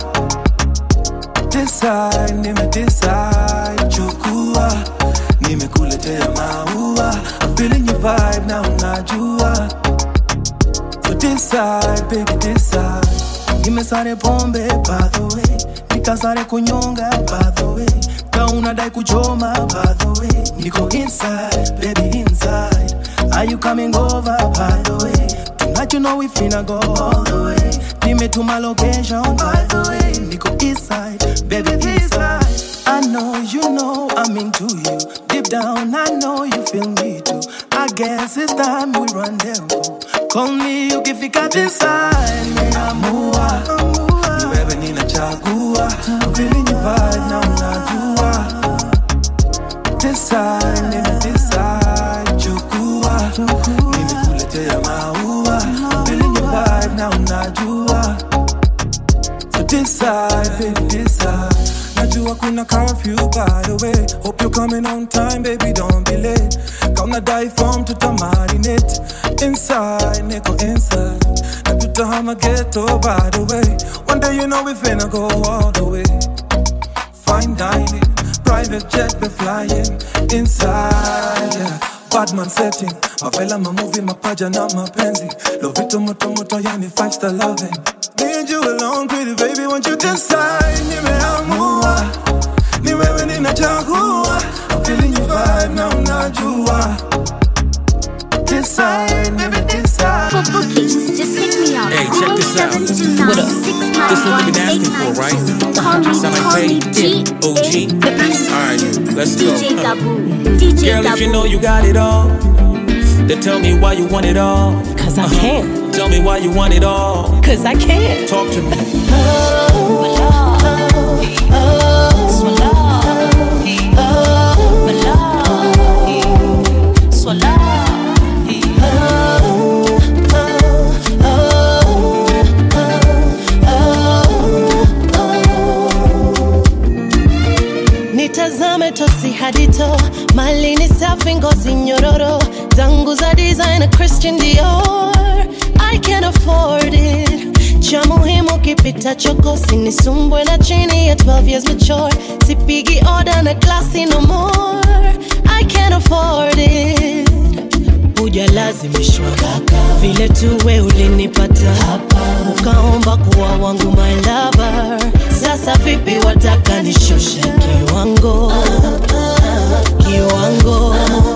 Decide, nimedecide chukua nimekuletea maua I'm feeling your vibe na unajua So decide, baby decide nimesare pombe by the way nikasare kunyonga by the way ka unadai kuchoma by the way niko inside baby inside are you coming over by the way tonight you know we finna go all the way nimetuma location by the way niko inside baby inside I know you know I'm into you deep down I know you feel me too I guess it's time we rendezvous call me ukifika this side nimeamua ni wewe ninachagua I'm feeling your vibe na unajua decide nime decide chukua nimekuletea maua I'm feeling your vibe na unajua so decide baby decide najua kuna curfew by the way hope you're coming on time baby don't be late kauna die form tutamarinate inside niko inside na tutahama ghetto by the way one day you know we finna go all the way fine dining, private jet we flying inside. Yeah. Badman setting, mavela mamuvi mapaja na mapenzi, lovito moto moto yani five star loving. Me and you alone, pretty baby, want you decide? Nimeamua, ni wewe ninachagua. I'm feeling your vibe na unajua. Decide, baby, decide. For bookings, just hit me up. Hey, check this out. What up? This is what we've been asking for, right? Sound like Faye, OG. Alright, let's go. DJ Gabu. DJ Girl, if you Gabu. know you got it all, then tell me why you want it all. Cause I can. Tell me why you want it all. Cause I can. Talk to me. nitazame tosi hadito mali ni safi ngozi nyororo zangu za design christian dior i can afford it cha muhimu kipita choko sinisumbwe na chini ya 12 years mature sipigi oda na klasi no more i can afford it hujalazimishwa vile tuwe ulinipata hapa ukaomba kuwa wangu my lover sasa vipi wataka nishushe kiwango kiwango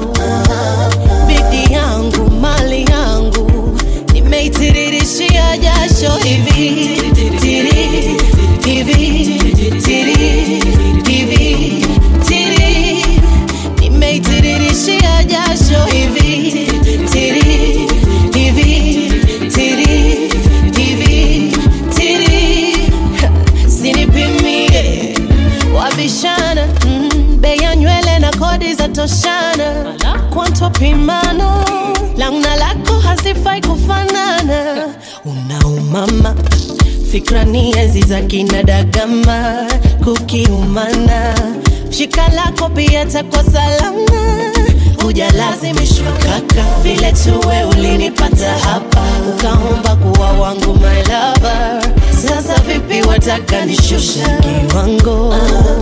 bidi yangu mali yangu nimeitiririshia jasho hivi tiri hivi tiri hivi tiri nimeitiririshia jasho hivi tiri hivi tiri hivi tiri sinipimie wabishana mm, bei ya nywele na kodi za toshana kwantwa pimano langu na lako hazifai kufanana unaumama fikra ni enzi za kina dagama kukiumana shika lako pia takwa salama hujalazimishwa kaka vile tuwe ulinipata hapa ukaomba kuwa wangu my lover sasa vipi wataka nishusha kiwango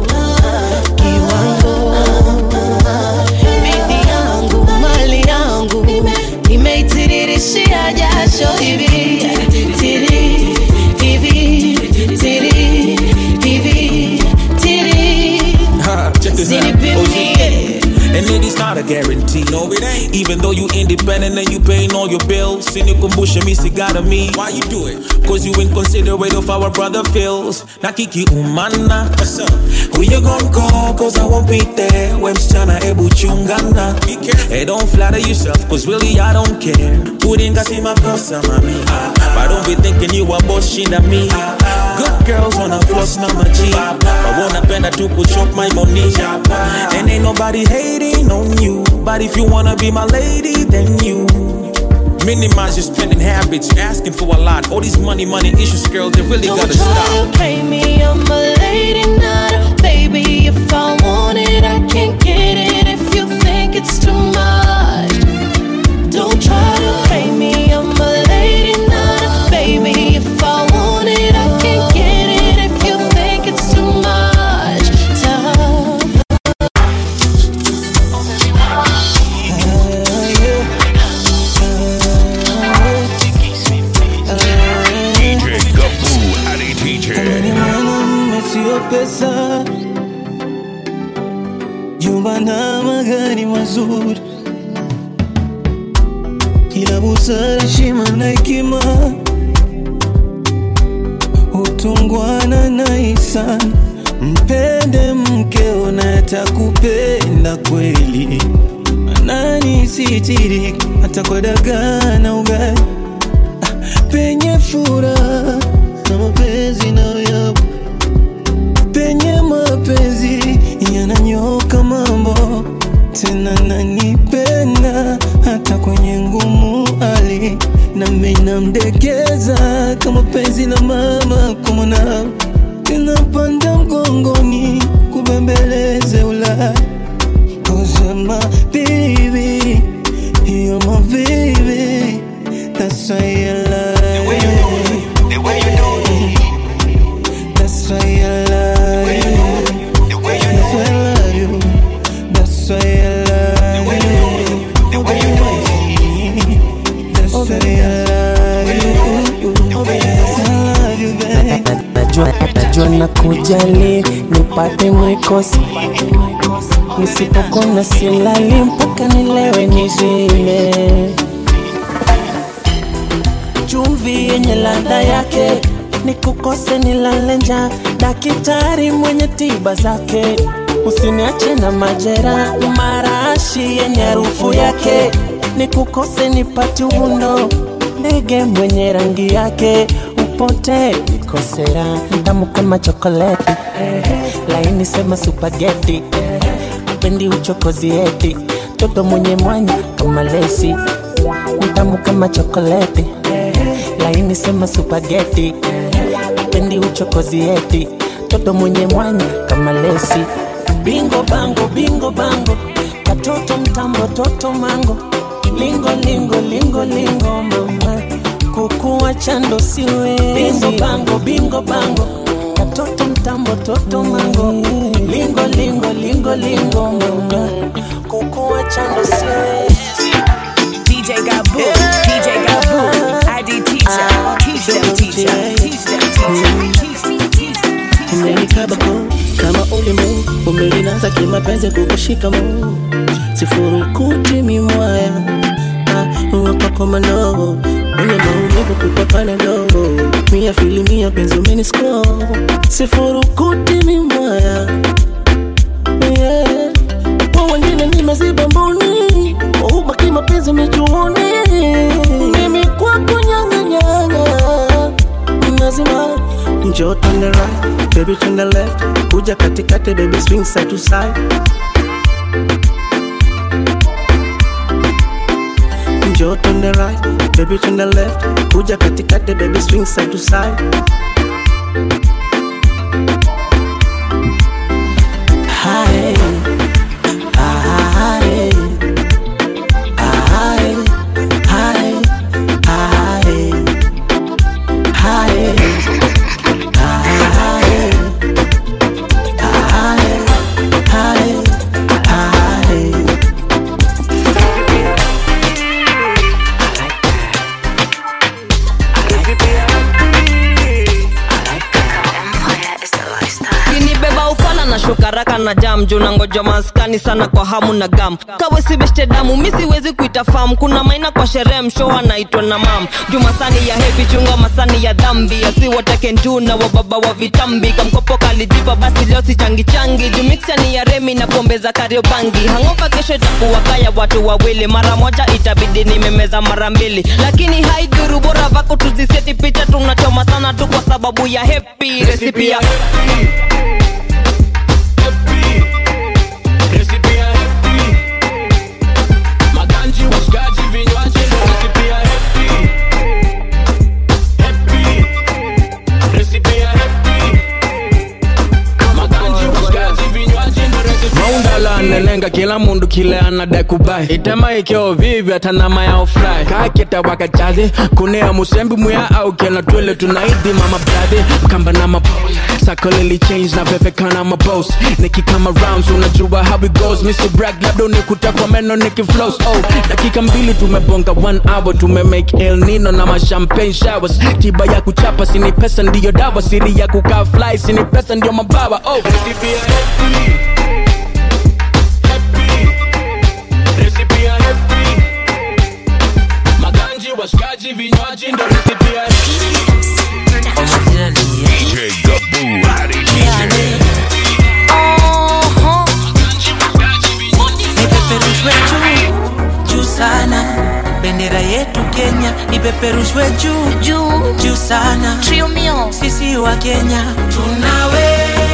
kiwango bidhi yangu mali yangu nimeitiririshia jasho hivi tiri hivi tiri hivi tiri Check this out. Sinipimie. And it is not a guarantee. No, it ain't. Even though you independent and you paying all your bills, sinikumbushe mi sigara mi. Why you do it? Cause you inconsiderate of our brother feels. Nakiki umana. What's up? Who you gon' call? Cause I won't be there. We msichana ebu chungana. Be careful. Hey, don't flatter yourself, cause really I don't care. Udinga si makosa mami. But don't be thinking you are boss shinda me. Good girls wanna floss na maji. But wanna penda tu kuchop my money. And ain't nobody hating on you. But if you wanna be my lady, then you. Minimize your spending habits, asking for a lot. All these money, money issues, girl, they really Don't gotta try stop. to play me, I'm a lady, not a baby. If I want it, I can get it. If you think it's too much, don't try to play me, I'm a lady, not a baby. If I want it, I can get it. If you think it's too much, tough. DJ Gaboo Adi DJ. mwanamume sio pesa, jumba na magari mazuri, ila busara, heshima na hekima, utungwana na hisani. Mpende mkeo na atakupenda kweli, anani sitiri hata kwa dagaa na ugali penye furaha na mapenzi nayo penye mapenzi yananyoka mambo tena nanipenda hata kwenye ngumu ali nami namdekeza kama penzi la mama kwa mwanao tinapanda mgongoni kubembeleze ulaya kusema baby you're my baby that's why I love you. That's why I love you. najua, najua na kujali nipate mwikosi nisipokona silali mpaka nilewe nizime chumvi yenye ladha yake nikukose nilale njaa daktari mwenye tiba zake usiniache na majera marashi yenye harufu yake nikukose nipate uvundo ndege mwenye rangi yake upote nikosera tamu kama chokoleti laini sema supageti pendi uchokozi eti toto mwenye mwanya kama lesi mtamu kama chokoleti laini sema supageti pendi uchokozi eti toto mwenye mwanya kama lesi bingo bango bingo bango katoto mtambo toto mango lingo lingo lingo lingo mama kukuwa chando siwe bingo bango bingo bango katoto mtambo toto mango lingo lingo lingo lingo mama kukuwa chando siwe DJ Gabu, DJ Gabu, ID teacher, teach them teacher, teach them teacher. umenikabako kama ulimbo umelinaza kimapenzi kukushika mo sifurukuti mimwaya wapakomano mwenye maumivu kupapana dogo mia filimia penzi umenisko sifurukuti mimwaya yeah. kwa wengine nimeziba mboni ubaki mapenzi michuoni mimi kwako nyanganyanga lazima njoo turn the right baby turn the left kuja katikati baby swing side to side njoo turn the right baby turn the left kuja katikati baby swing side to side Hi. Hi. Hi. Hi. Hi. Hi. kinibeba ufala na shukaraka na jam juu nangoja maskani sana kwa hamu na gam kawe sibeshte damu mi siwezi kuita fam kuna maina kwa sherehe msho anaitwa na mam juu masani ya hevi chunga masani ya dhambi asiwatake njuu na wababa wa vitambi kamkopo kalijipa basi leo si changi changi juu mixia ni ya remi na pombe za kariobangi hangoka kesho itakuwa kaya watu wawili mara moja itabidi nimemeza mara mbili lakini haidhuru bora vako tuziseti picha tunachoma sana tu kwa sababu ya hepi resipi ya maganji washikaji vinywaji ndo recipe ya happy happy recipe ya happy maganji washikaji vinywaji ndo recipe ya maundala nelenga kila mundu kile anadai kubai itema ikeo vivi hata nama yao fly kaketa wakajazi kunea musembi muya au kena twele tunaidi mama brade mkamba na mapo sako lili change na vevekana mabos nikikama rounds unajua how it goes misi brag labda unikuta kwa meno nikiflows oh dakika mbili tumebonga one hour tumemake el nino na mashampagne showers tiba ya kuchapa sini pesa ndiyo dawa siri ya kukaa fly sini pesa ndiyo mabawa oh recipe ya happy happy recipe ya happy maganji washikaji vinywaji ndo recipe ya happy DJ Gaboo Adi DJ. nipeperushwe juu juu sana bendera yetu kenya ipeperushwe juu juu juu sana sisi wa kenya tunawe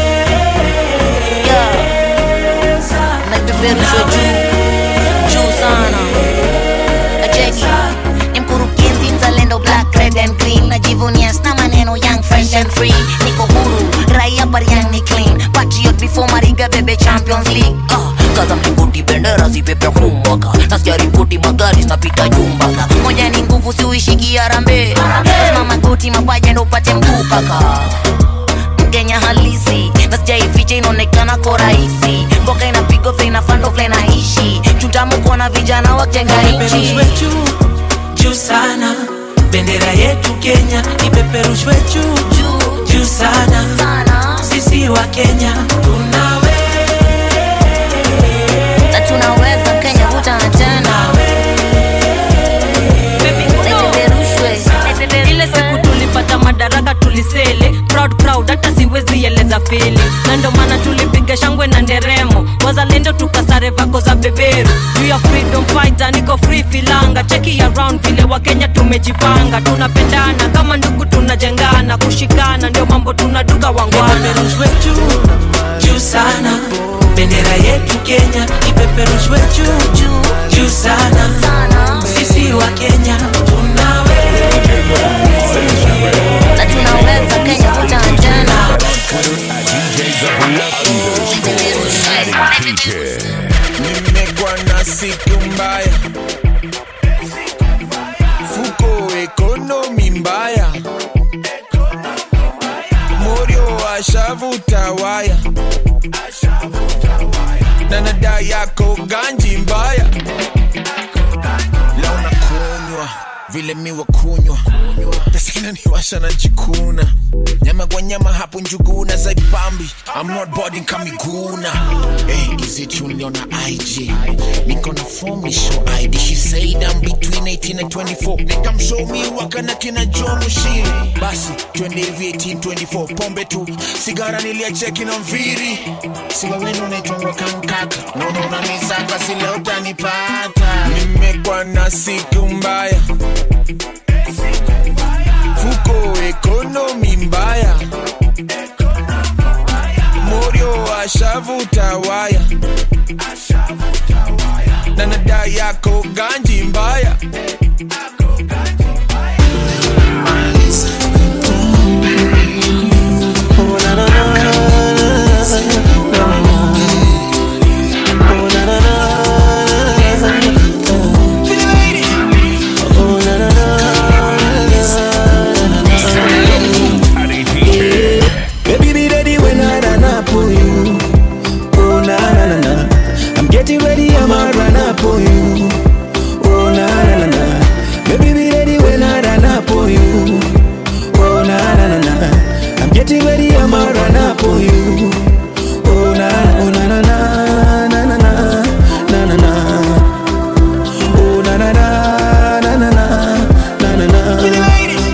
naipeperushwa juu juu sana acheki ni mkurugenzi mzalendo black red and green najivunia sna maneno young fresh and free niko huru raia bariang ni clean patriot before mariga bebe champions league uh, kaza mlingoti bendera zipepe humwaka nasikia ripoti magari zinapita jumbaka moja ni nguvu siuishiki arambe lazima magoti mapaja ndo upate mguu kaka mkenya halisi nasijaificha inaonekana ko rahisi mboka inapigwa vile inafando vile naishi chutamu kuona vijana wajenga nchi Nipeperushwe juu juu sana bendera yetu kenya ipeperushwe juu juu juu sana sisi wa kenya tunawe na tunaweza kenya kutana tena ile siku tulipata madaraka tulisele proud proud hata siwezi eleza fili na ndo maana tulipiga shangwe na nderemo wazalendo tukasare vako za beberu juu ya freedom fighter niko free filanga cheki around vile wakenya tumejipanga tunapendana kama ndugu tunajengana kushikana ndio mambo tunaduka wangwana juu juu sana bendera yetu kenya ipeperushwe juu juu juu sana sisi wa kenya tunawe na tunaweza kenya kutana tena nimekuwa na siku mbaya fuko ekonomi mbaya morio ashavuta waya na nada yako ganji mbaya launa kunywa vile miwa kunywa tasina niwasha na jikuna nyama kwa nyama hapo njuguna zaipambi I'm not boarding kamiguna hey, is it you niona IG niko na form ni show ID she said I'm between 18 and 24 nikamshow mi waka na kina Joe Mushiri basi twende hivi 18 24 pombe tu sigara niliacheki na mviri siwa wenu unaitwangwa kankaka naona unanisaka sile utanipata nimekuwa na siku mbaya fuko ekonomi mbaya morio ashavuta waya na nada yako ganji mbaya Baby, be ready when I run up on you. Oh na na na na, I'm getting ready, I'ma run up on you. Oh na na na na, baby, be ready when I run up on you. Oh na na na na, I'm getting ready, I'ma run up on you. Oh na oh na na na na na na na na na. Oh na na na na na na na na na.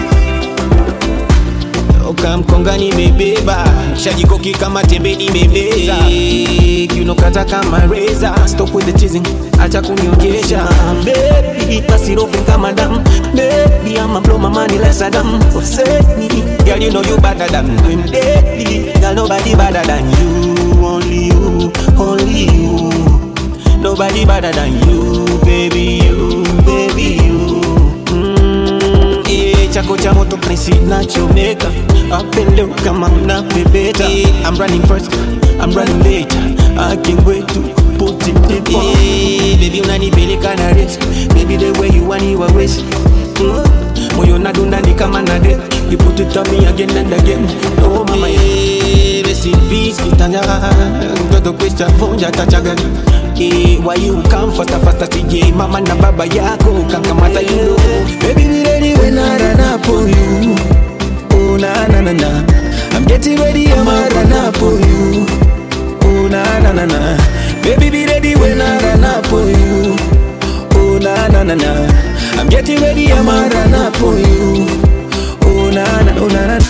ukamkonga nimebeba shajikoki kama tembe nimebeza kiunokata kama reza stop with the teasing acha kuniongesha baby basi rofe kama dam baby I'ma blow my money less a dam upset me girl you know you better than them daily girl nobody better than you only you only you nobody better than you baby you baby you mm, yeah, chako cha moto prinsi nachomeka apendeu kama mnapepeta I'm running first, I'm running late I can't wait to put it in yeah, Baby unanipeleka na race Baby the way you want you always mm. Moyo nadunda ni kama nade You put it on me again and again Oh mama yeah, besi peace kitanya Mtoto kwisha vunja tachagani Eh, why you come faster faster CJ mama na baba yako kankamata you know Baby be ready when I run up on you Oh na na na na I'm getting ready I'ma run up on you Oh na na na na Baby be ready when I run up on you Oh na na na na I'm getting ready I'ma run up on you Oh na na oh na na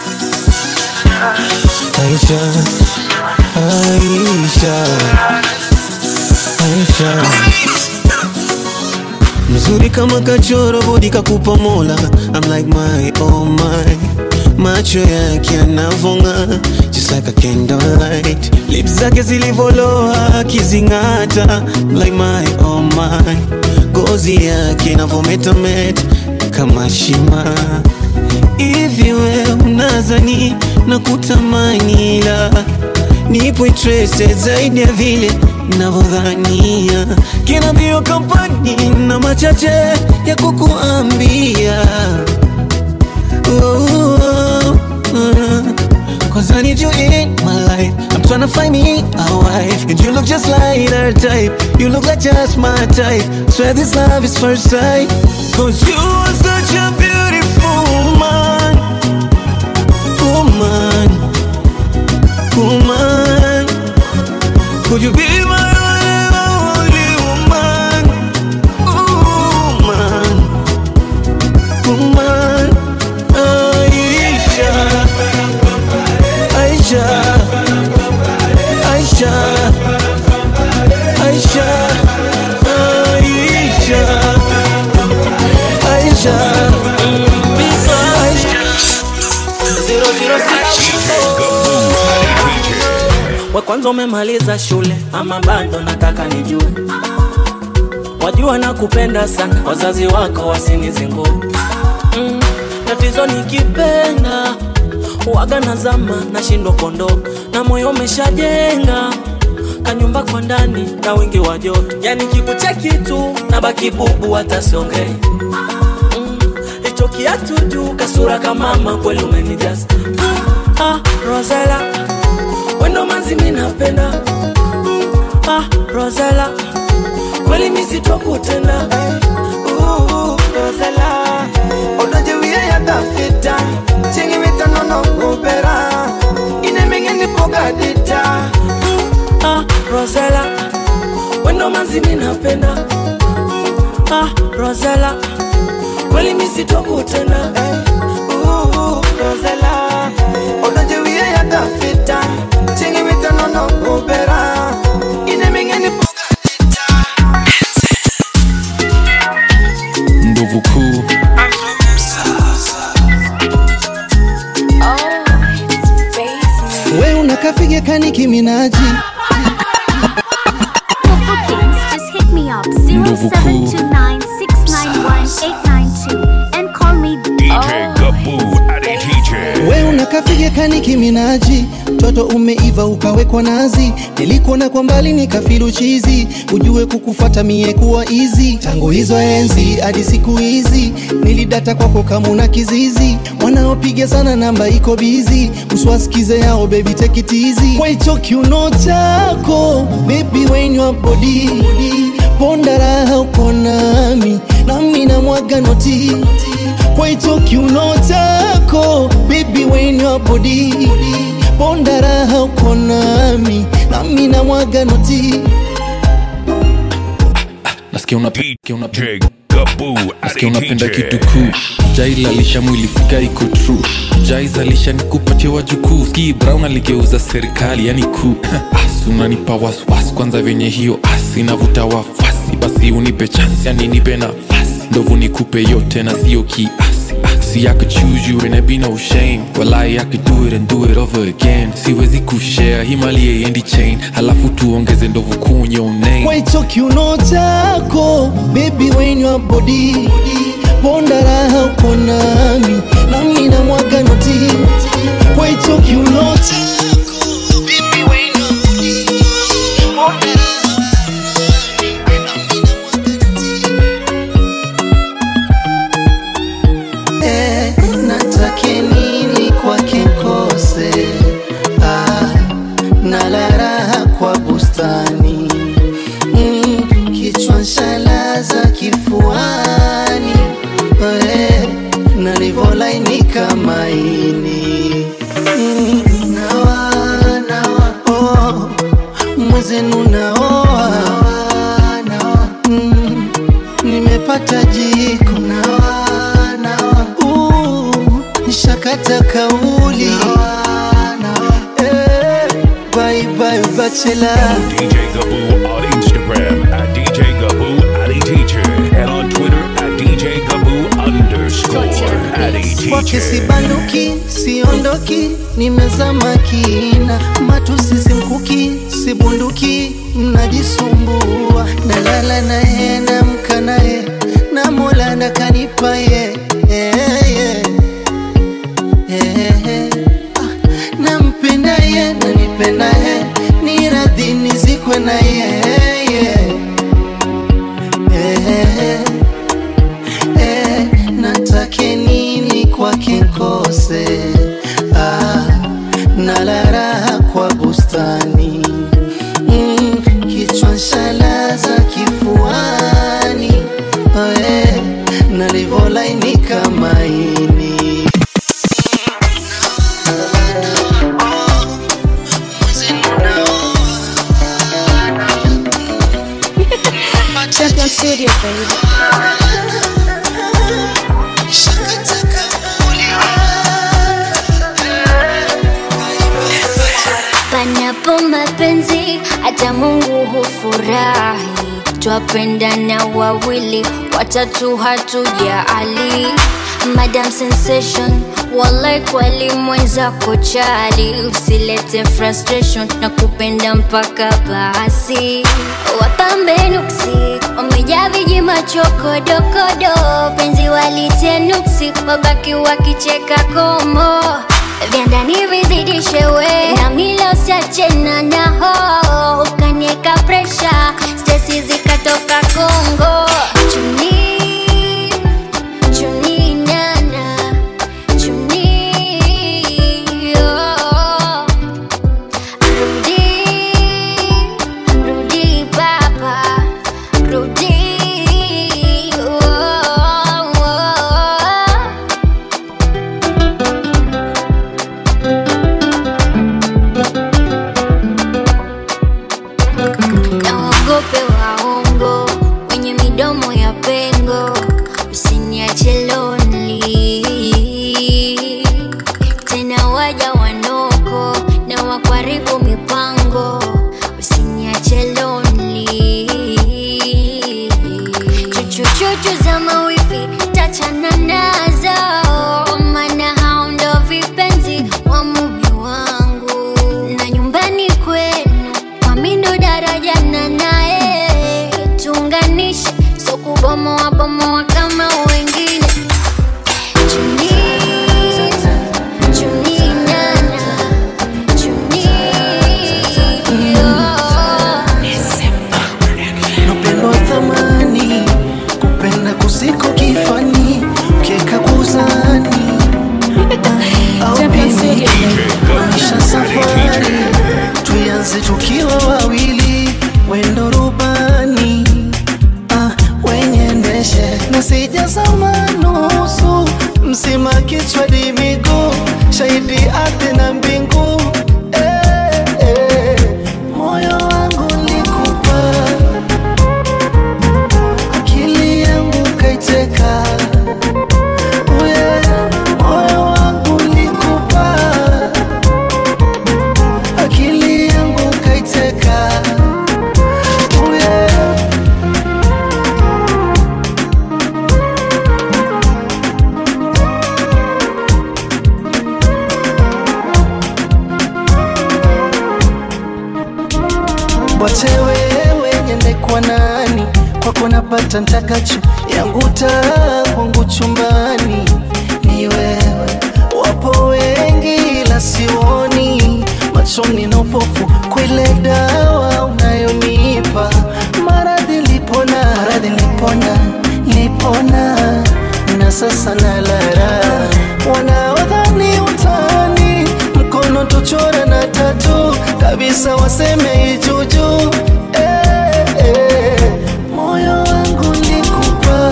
Aisha Aisha Aisha mzuri kama kachoro bodi kakupa mola I'm like my oh my macho yake yanavonga just like a candlelight lips zake zilivoloa akizing'ata like my oh my gozi yake inavometameta kama shima hivi we unazani na kutamani la nipo interested zaidi ya vile navyodhania kina bio kampani na machache ya kukuambia oh, oh, oh. Cause I need you in my life I'm tryna find me a wife And you look just like her type You look like just my type Swear this love is first sight Cause you are such a beautiful we kwanza umemaliza shule ama bado nataka nijue wajua na kupenda sana wazazi wako wasinizingue mm, tatizo nikipenda waga na zama nashindwa kuondoka na moyo umeshajenga kanyumba kwa ndani na wingi wa joto yani kikucheki tu na baki bubu hata siongei mm, hicho kiatu juu kasura kamama kweli umenijaza mm, ah, rosela wendo mazimi napenda mm, ah, rosela kweli misitokutenda Ooh, Rosella, odojewie ya dafita chingi mitanono gubera inemingeni pogadita ah, rosela wendo mazimi napenda mm, ah, rosela kweli misitokutenda Ooh, Rosella, odojewie ya dafita chingi mitanono gubera inemingeni ndovu kuu we unakafige kani kiminaji For bookings, just hit me up 0729691892 and call me DJ Gaboo Adi Teacher. we unakafige kani kiminaji toto umeiva ukawekwa nazi nilikuona kwa mbali nikafilu chizi ujue kukufuata mie kuwa izi tangu hizo enzi hadi siku hizi nilidata kwako kamuna kizizi wanaopiga sana namba iko bizi uswasikize yao bebi tekitizi kwa hicho kiuno chako bebi wenywa bodi ponda raha uko nami nami na mwaga noti kwa hicho kiuno chako bebi wenywa bodi ponda raha uko nami nami na mwaga noti nasikia unapenda Gaboo nasikia Adi unapenda Teacher. kitu kuu jailalisha mwili fika iko true jaizalisha nikupatie wajukuu ski brown aligeuza serikali yani kuu as unanipa waswas kwanza venye hiyo as inavuta wafasi basi unipe chansi yani nipe nafasi ndovu nikupe yote na sio kiasi Ah, See, I could choose you and there be no shame walai I could do it and do it over again siwezi kushare himali endi chain halafu tuongeze ndovu kuu your name kwa hicho kiuno chako bebi wenywa bodi ponda raha uko nami nami na mwaga noti kwa hicho kiuno chako bebi wenywa bodi ponda raha Eh, natake nini kwake nkose ah, nala raha kwa bustani mm, kichwa nshalaza kifuani eh, nalivolainika maini mm, nawa, nawa, oh, mwezenu naoa mm, nimepata jiko nawa, nawa, uh, nishakata kauli eh, bye bye bachelor DJ Gaboo on Instagram at DJ Gaboo Adi Teacher and on Twitter at DJ Gaboo underscore Adi kwake Teacher. sibanduki siondoki nimezama kina matusi simkuki sibunduki mnajisumbua nalala naye namka naye na mola nakanipa ye yeah, yeah. Yeah. Ah, nampenda ye nanipenda ye ni radhi nizikwe na ye yeah. Yeah. Eh, natake nini kwake nkose ah, nala raha kwa bustani mm, kichwa nshalaza kifuani eh, nalivolainika maini Champion Studio, baby. Panapo mapenzi hata Mungu hufurahi, twapendana wawili, watatu hatujaali. Madam Sensation Walai kweli mwenzako chali, usilete frustration na kupenda mpaka basi. Wapambe nuksi wamejaa viji machokodokodo, penzi walitie nuksi, wabaki wakicheka komo vya ndani vizidishe we na mila usiache na naho ukanieka presha stesi zikatoka Kongo chuni chuni nana chuni oh. rudi rudi baba rudi oh, oh. naogope waongo wenye midomo ya pengo usiniache lonely tena waja wanoko na wakwaribu mipango usiniache lonely chuchuchuchu za mawifi tachana nazo mana hao ndo vipenzi wa mume wangu na nyumbani kwenu kwamindo daraja na naye tuunganishe so kubomoa bomoa kama wengine chuni chuni nana chuni Upendo wa thamani, kupenda kusiko kifani, kieka kuzani au pili, maisha safari, tuianze tukiwa wawili, wendo rubani ah, wenye ndeshe na sijazama nusu, mzima kichwa di miguu, shahidi ardhi na mbingu eh, eh, moyo wangu likupa akili yangu kaiteka, uye moyo wangu likupa, akili yangu kaiteka, uye Wache wewe niende kwa nani, kwako napata ntakacho, yangu taa kwangu chumbani ni wewe. Wapo wengi ila sioni, machoni na upofu, kwile dawa unayonipa maradhi lipona, maradhi lipona, lipona na sasa nalara, wanaodhani utani mkono tuchora na tatu kabisa, waseme ijuju eh, eh. Moyo wangu nikupa,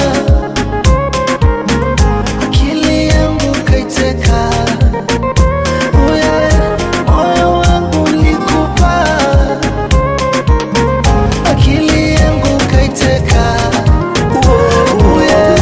akili yangu kaiteka, uye moyo wangu nikupa, akili yangu kaiteka, uye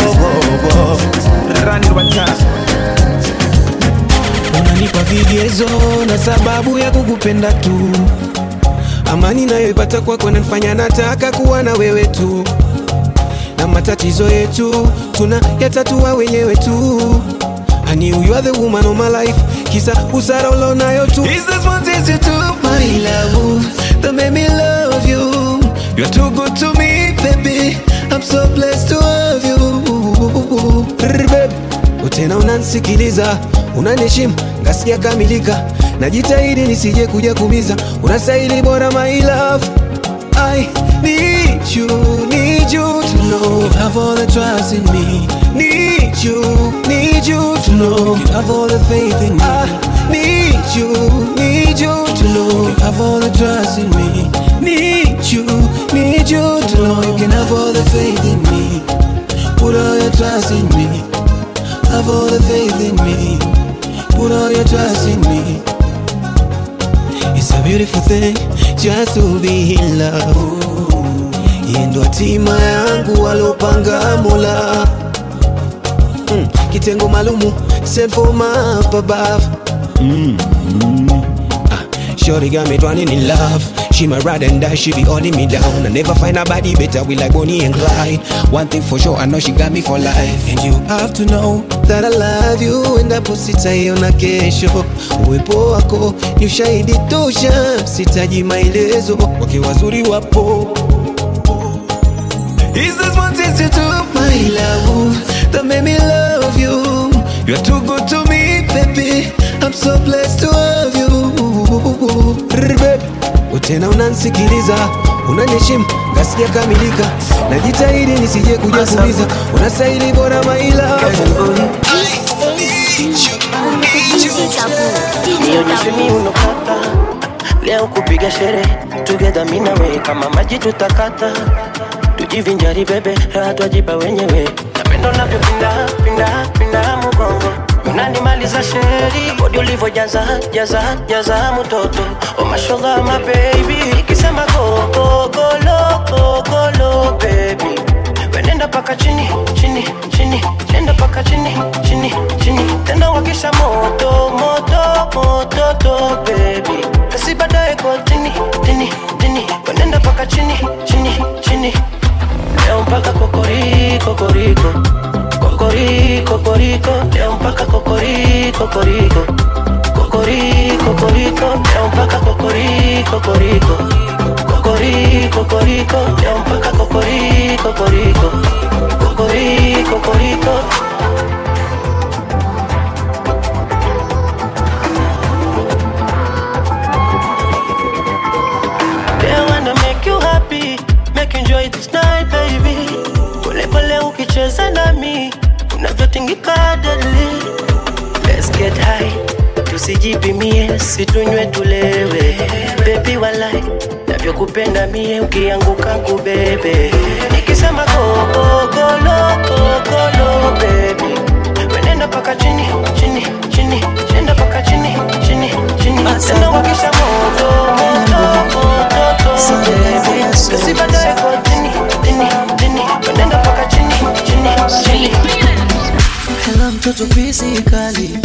unanipa vigezo na sababu ya kukupenda tu amani nayoipata kwako nanifanya nataka kuwa na wewe tu na matatizo yetu tuna yatatua wenyewe tu I knew you are the woman of my life kisa usara ulonayo tu Is this what is you do my love that made me love you You're too good to me baby I'm so blessed to have you Rrr, babe. Tena unanisikiliza unaniheshimu ngasikia kamilika najitahidi nisije kuja kumiza unastahili bora my love I need you, need you to know you have all the trust in me. Need you, need you to know you have all the faith in me. I need you, need you to know you have all the trust in me. Need you, need you to know you can have all the faith in me. Put all your trust in me. Have all the faith in me. Put all your trust in me. It's a beautiful thing just to be in love. Yeye ndo hatima yangu alopanga Mola. Mm, kitengo malumu sent for my up above. Mm, mm. Ah, Shorty got me drowning in love. She my ride and die, she be holding me down. I never find a body better, we like Bonnie and Clyde. One thing for sure, I know she got me for life. And you have to know that I love you and gapo sitaiona kesho. Uwepo wako ni ushahidi tosha, sitaji maelezo, wake wazuri wapo. Is this what is it to my love that made me love you? You're too good to me, baby. I'm so blessed to have you. Rrr, baby. Tena unansikiliza, unaniheshimu, ngasijakamilika, najitahidi nisije kuja kuuliza, unastahili bora my love. nionyeshe miuno kata leo kupiga sherehe together mimi na wewe kama maji tutakata tujivinjari bebe raha twajipa wenyewe napendo navyopinda pinda pinda mugongo unanimaliza sheri bodi ulivyojaza jaza jaza mtoto oh mashallah my baby ikisema go go go lo go go lo baby wenenda paka chini chini chini nenda paka chini chini chini tena wakisha moto moto moto to baby kasi baadaye kwa tini tini tini wenenda paka chini chini chini leo mpaka kokori kokoriko kokori kokoriko leo mpaka kokori kokoriko kokori kokoriko leo mpaka kokori kokoriko kokori kokoriko leo mpaka kokori kokoriko kokori kokoriko They wanna make you happy, make you enjoy this night baby. Pole pole ukicheza nami, unavyotingika deadly. Let's get high, tusijipimie, situnywe tulewe. Baby walai, navyokupenda mie, ukianguka kubebe. Nikisema go go go lo go go lo baby, wenenda paka chini chini chini, nenda paka chini chini chini, tena wakisha moto moto moto to baby, kasi baadaye kwa chini chini chini, wenenda paka chini chini chini. Hello mtoto physically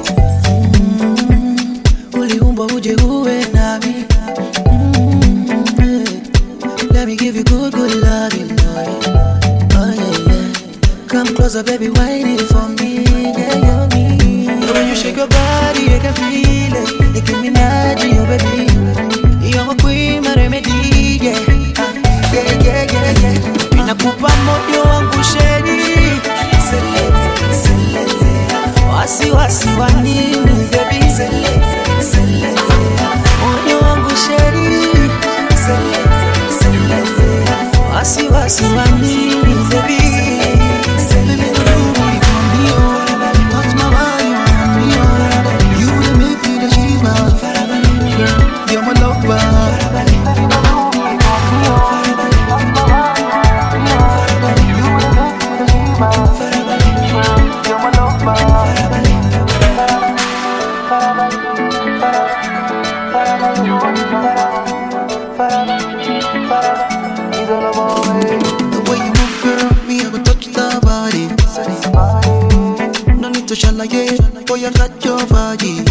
mm, uliumbwa uje uwe nami mm, yeah. Let me give you good good loving boy Oh yeah yeah Come closer baby whine it for me Yeah yeah me And when you shake your body I can feel it Nicki Minaj oh baby You're my queen my remedy yeah Ah, Yeah yeah yeah yeah Inakupa moyo wangu sheri Seleze, seleze Wasi wasi wa nini baby Seleze, seleze Moyo wangu sheri Seleze, seleze Wasi wasi wa nini baby Baby, nurudi kwa mbio. Touch my body, my mbio. You the make me the shiva. Girl, you're my lover. The way you move, girl, me I go touch the body. No need to shalaye, boy I got your body.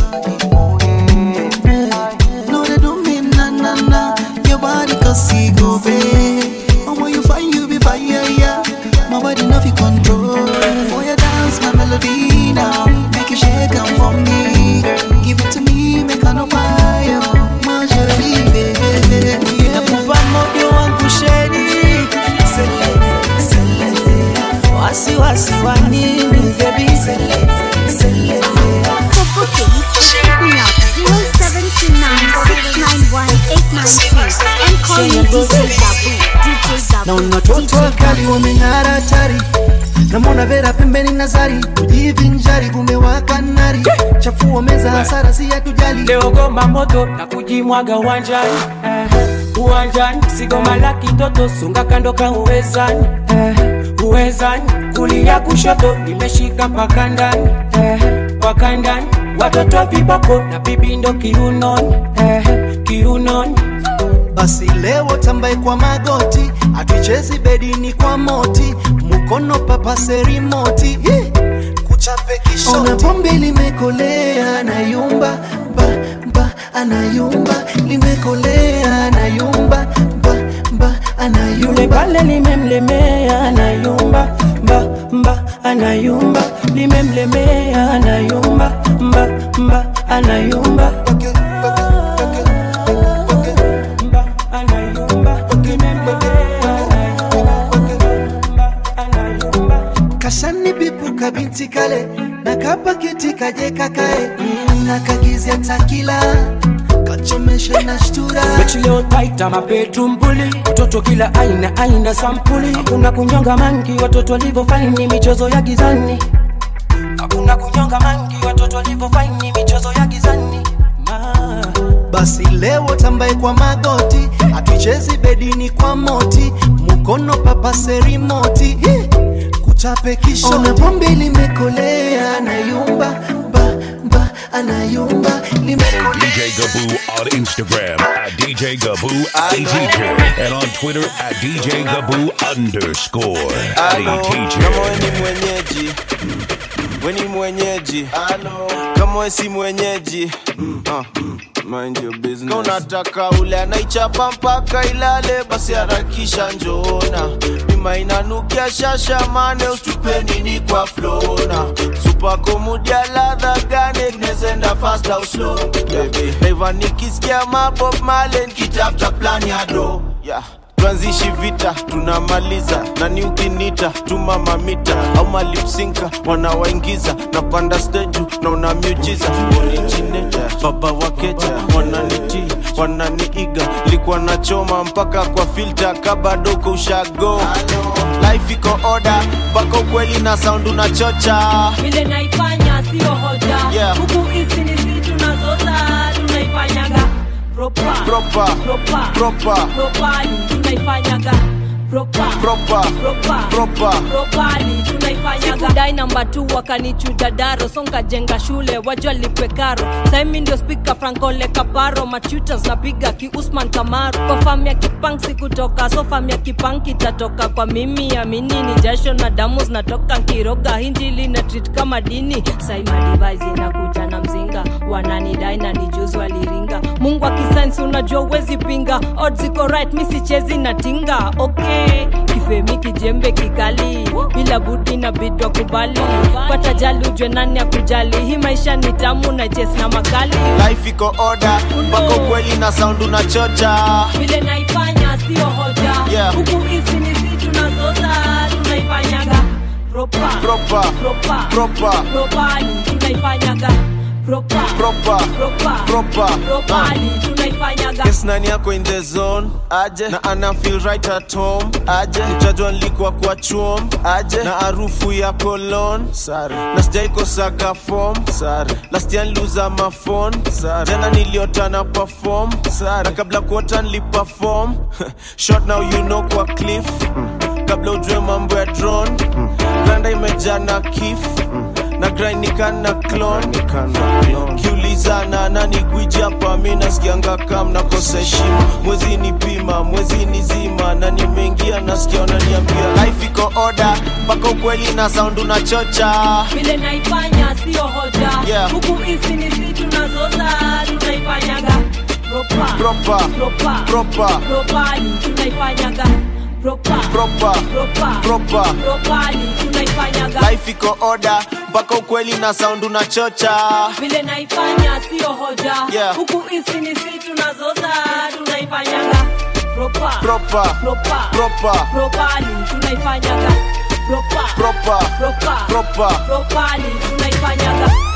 No they don't mean na na na, your body cause see go babe. And when you find you be fire, yeah. My body nothing control. For you dance my melody now, make you shake and for me, girl. Give it to me, make I no buy you. My shawty, baby, inakupa moyo wangu sheri. Seleze, seleze, wasi wasi wa nini baby? Seleze, seleze. For bookings, hit me up 0729-691-892 and call me DJ Gabu. DJ Gabu. naona watoto wakali wameng'ara hatari namwona vera pembeni nazari kujivinjari kumewaka nari chafua meza hasara si hatujali leo goma moto na kujimwaga uwanjani eh, uwanjani sigoma la kitoto sunga kando ka uwezani eh, uwezani kulia kushoto nimeshika mpaka ndani eh, mpaka ndani watoto viboko na bibindo kiunoni eh, kiunoni basi leo tambaye kwa magoti atuichezi bedini kwa moti mukono papase rimoti Hi! kuchape kishoti ona pombe limekolea anayumba ba, ba, anayumba limekolea anayumba ba, ba, yule anayumba pale limemlemea anayumba mba mba anayumba limemlemea anayumba kapaketi kaje kakae mm, nakagizia takila kachomesha na shtura mechi leo taita mabedroom bully watoto kila aina aina sampuli hakuna kunyonga mangi watoto walivyofaini michezo ya gizani hakuna kunyonga mangi watoto walivyofaini michezo ya gizani basi leo tambaye kwa magoti atuichezi bedini kwa moti mukono papase rimoti Hi! kuchape kishoti ona pombe limekolea anayumba ba ba anayumba limekolea DJ Gaboo on Instagram at DJ Gaboo Addy Teacher and on Twitter at DJ Gaboo underscore Addy kama Teacher. we ni mwenyeji we ni mwenyeji kama we si mwenyeji Ah, mind your business. Kama unataka ule anaichapa mpaka ilale basi harakisha njoona bima inanukia shasha mane ustupe nini kwa flona supako mudia ladha gane gnezenda fast au slow baby naiva nikisikia mabob male nikitafuta plan ya do yeah tuanzishi vita tunamaliza nani ukinita tuma mamita au malipsinka wanawaingiza napanda steju na una miujiza onichineta baba wakeja wananiti wananiiga likuwa nachoma mpaka kwa filta kabadoko ushago life iko oda mpaka ukweli na sound unachocha vile naifanya sio hoja Yeah. huku hizi ni si tunazoza tunaifanyaga propa Proper. propa Proper. propali tunaifanyaga propa Proper. propa Proper. propali tunaifanyaga sikudai namba tu wakanichuja daro sonkajenga shule wajua lipe karo saimi ndio spika frankole kaparo machutas napiga ki usman kamaru kwa fam ya kipang sikutoka so fam ya kipang kitatoka kwa mimi amini ni jasho na damu zinatoka nkiroga hinjili na treat kama dini saima device inakuja na mzinga wananidai na nijuzi waliringa mungu akisainsi unajua uwezi pinga odds iko right mi sichezi na tinga okay kifemi kijembe kikali bila budi na bidwa kubali pata jali ujwe nani ya kujali hii maisha ni tamu na jes na makali life iko oda mpaka ukweli na sound unachocha vile naifanya sio hoja Yeah. huku hizi ni si tunazoza tunaifanyaga propa Proper. propa Proper. propali tunaifanyaga propa Proper. propa Proper. propali tunaifanyaga Yes, nani yako in the zone aje na ana feel right at home aje utajua nilikuwa kwa chuom aje na harufu ya cologne sare na sijaikosaga form sare last year niliuza mafon sare jana niliota na perform sare na kabla kuota niliperform short now you know kwa cliff kabla ujue mambo ya drone granda imejaa na kif na grainikana clon kiulizana nani gwiji hapa mi nasikianga kam nakosa heshima mwezi ni pima mwezi ni zima na nimeingia nasikia unaniambia life iko oda mpaka ukweli na sound unachocha vile naifanya sio hoja Yeah. huku hizi ni si tunazoza tunaifanyaga propa Proper. propa Proper. propali tunaifanyaga propa Proper. propa Proper. propali tunaifanyaga life iko oda mpaka ukweli na sound unachocha vile naifanya sio hoja Yeah. huku hizi ni si tunazoza tunaifanyaga propa Proper. propa Proper. propali tunaifanyaga propa Proper. propa Proper. propali tunaifanyaga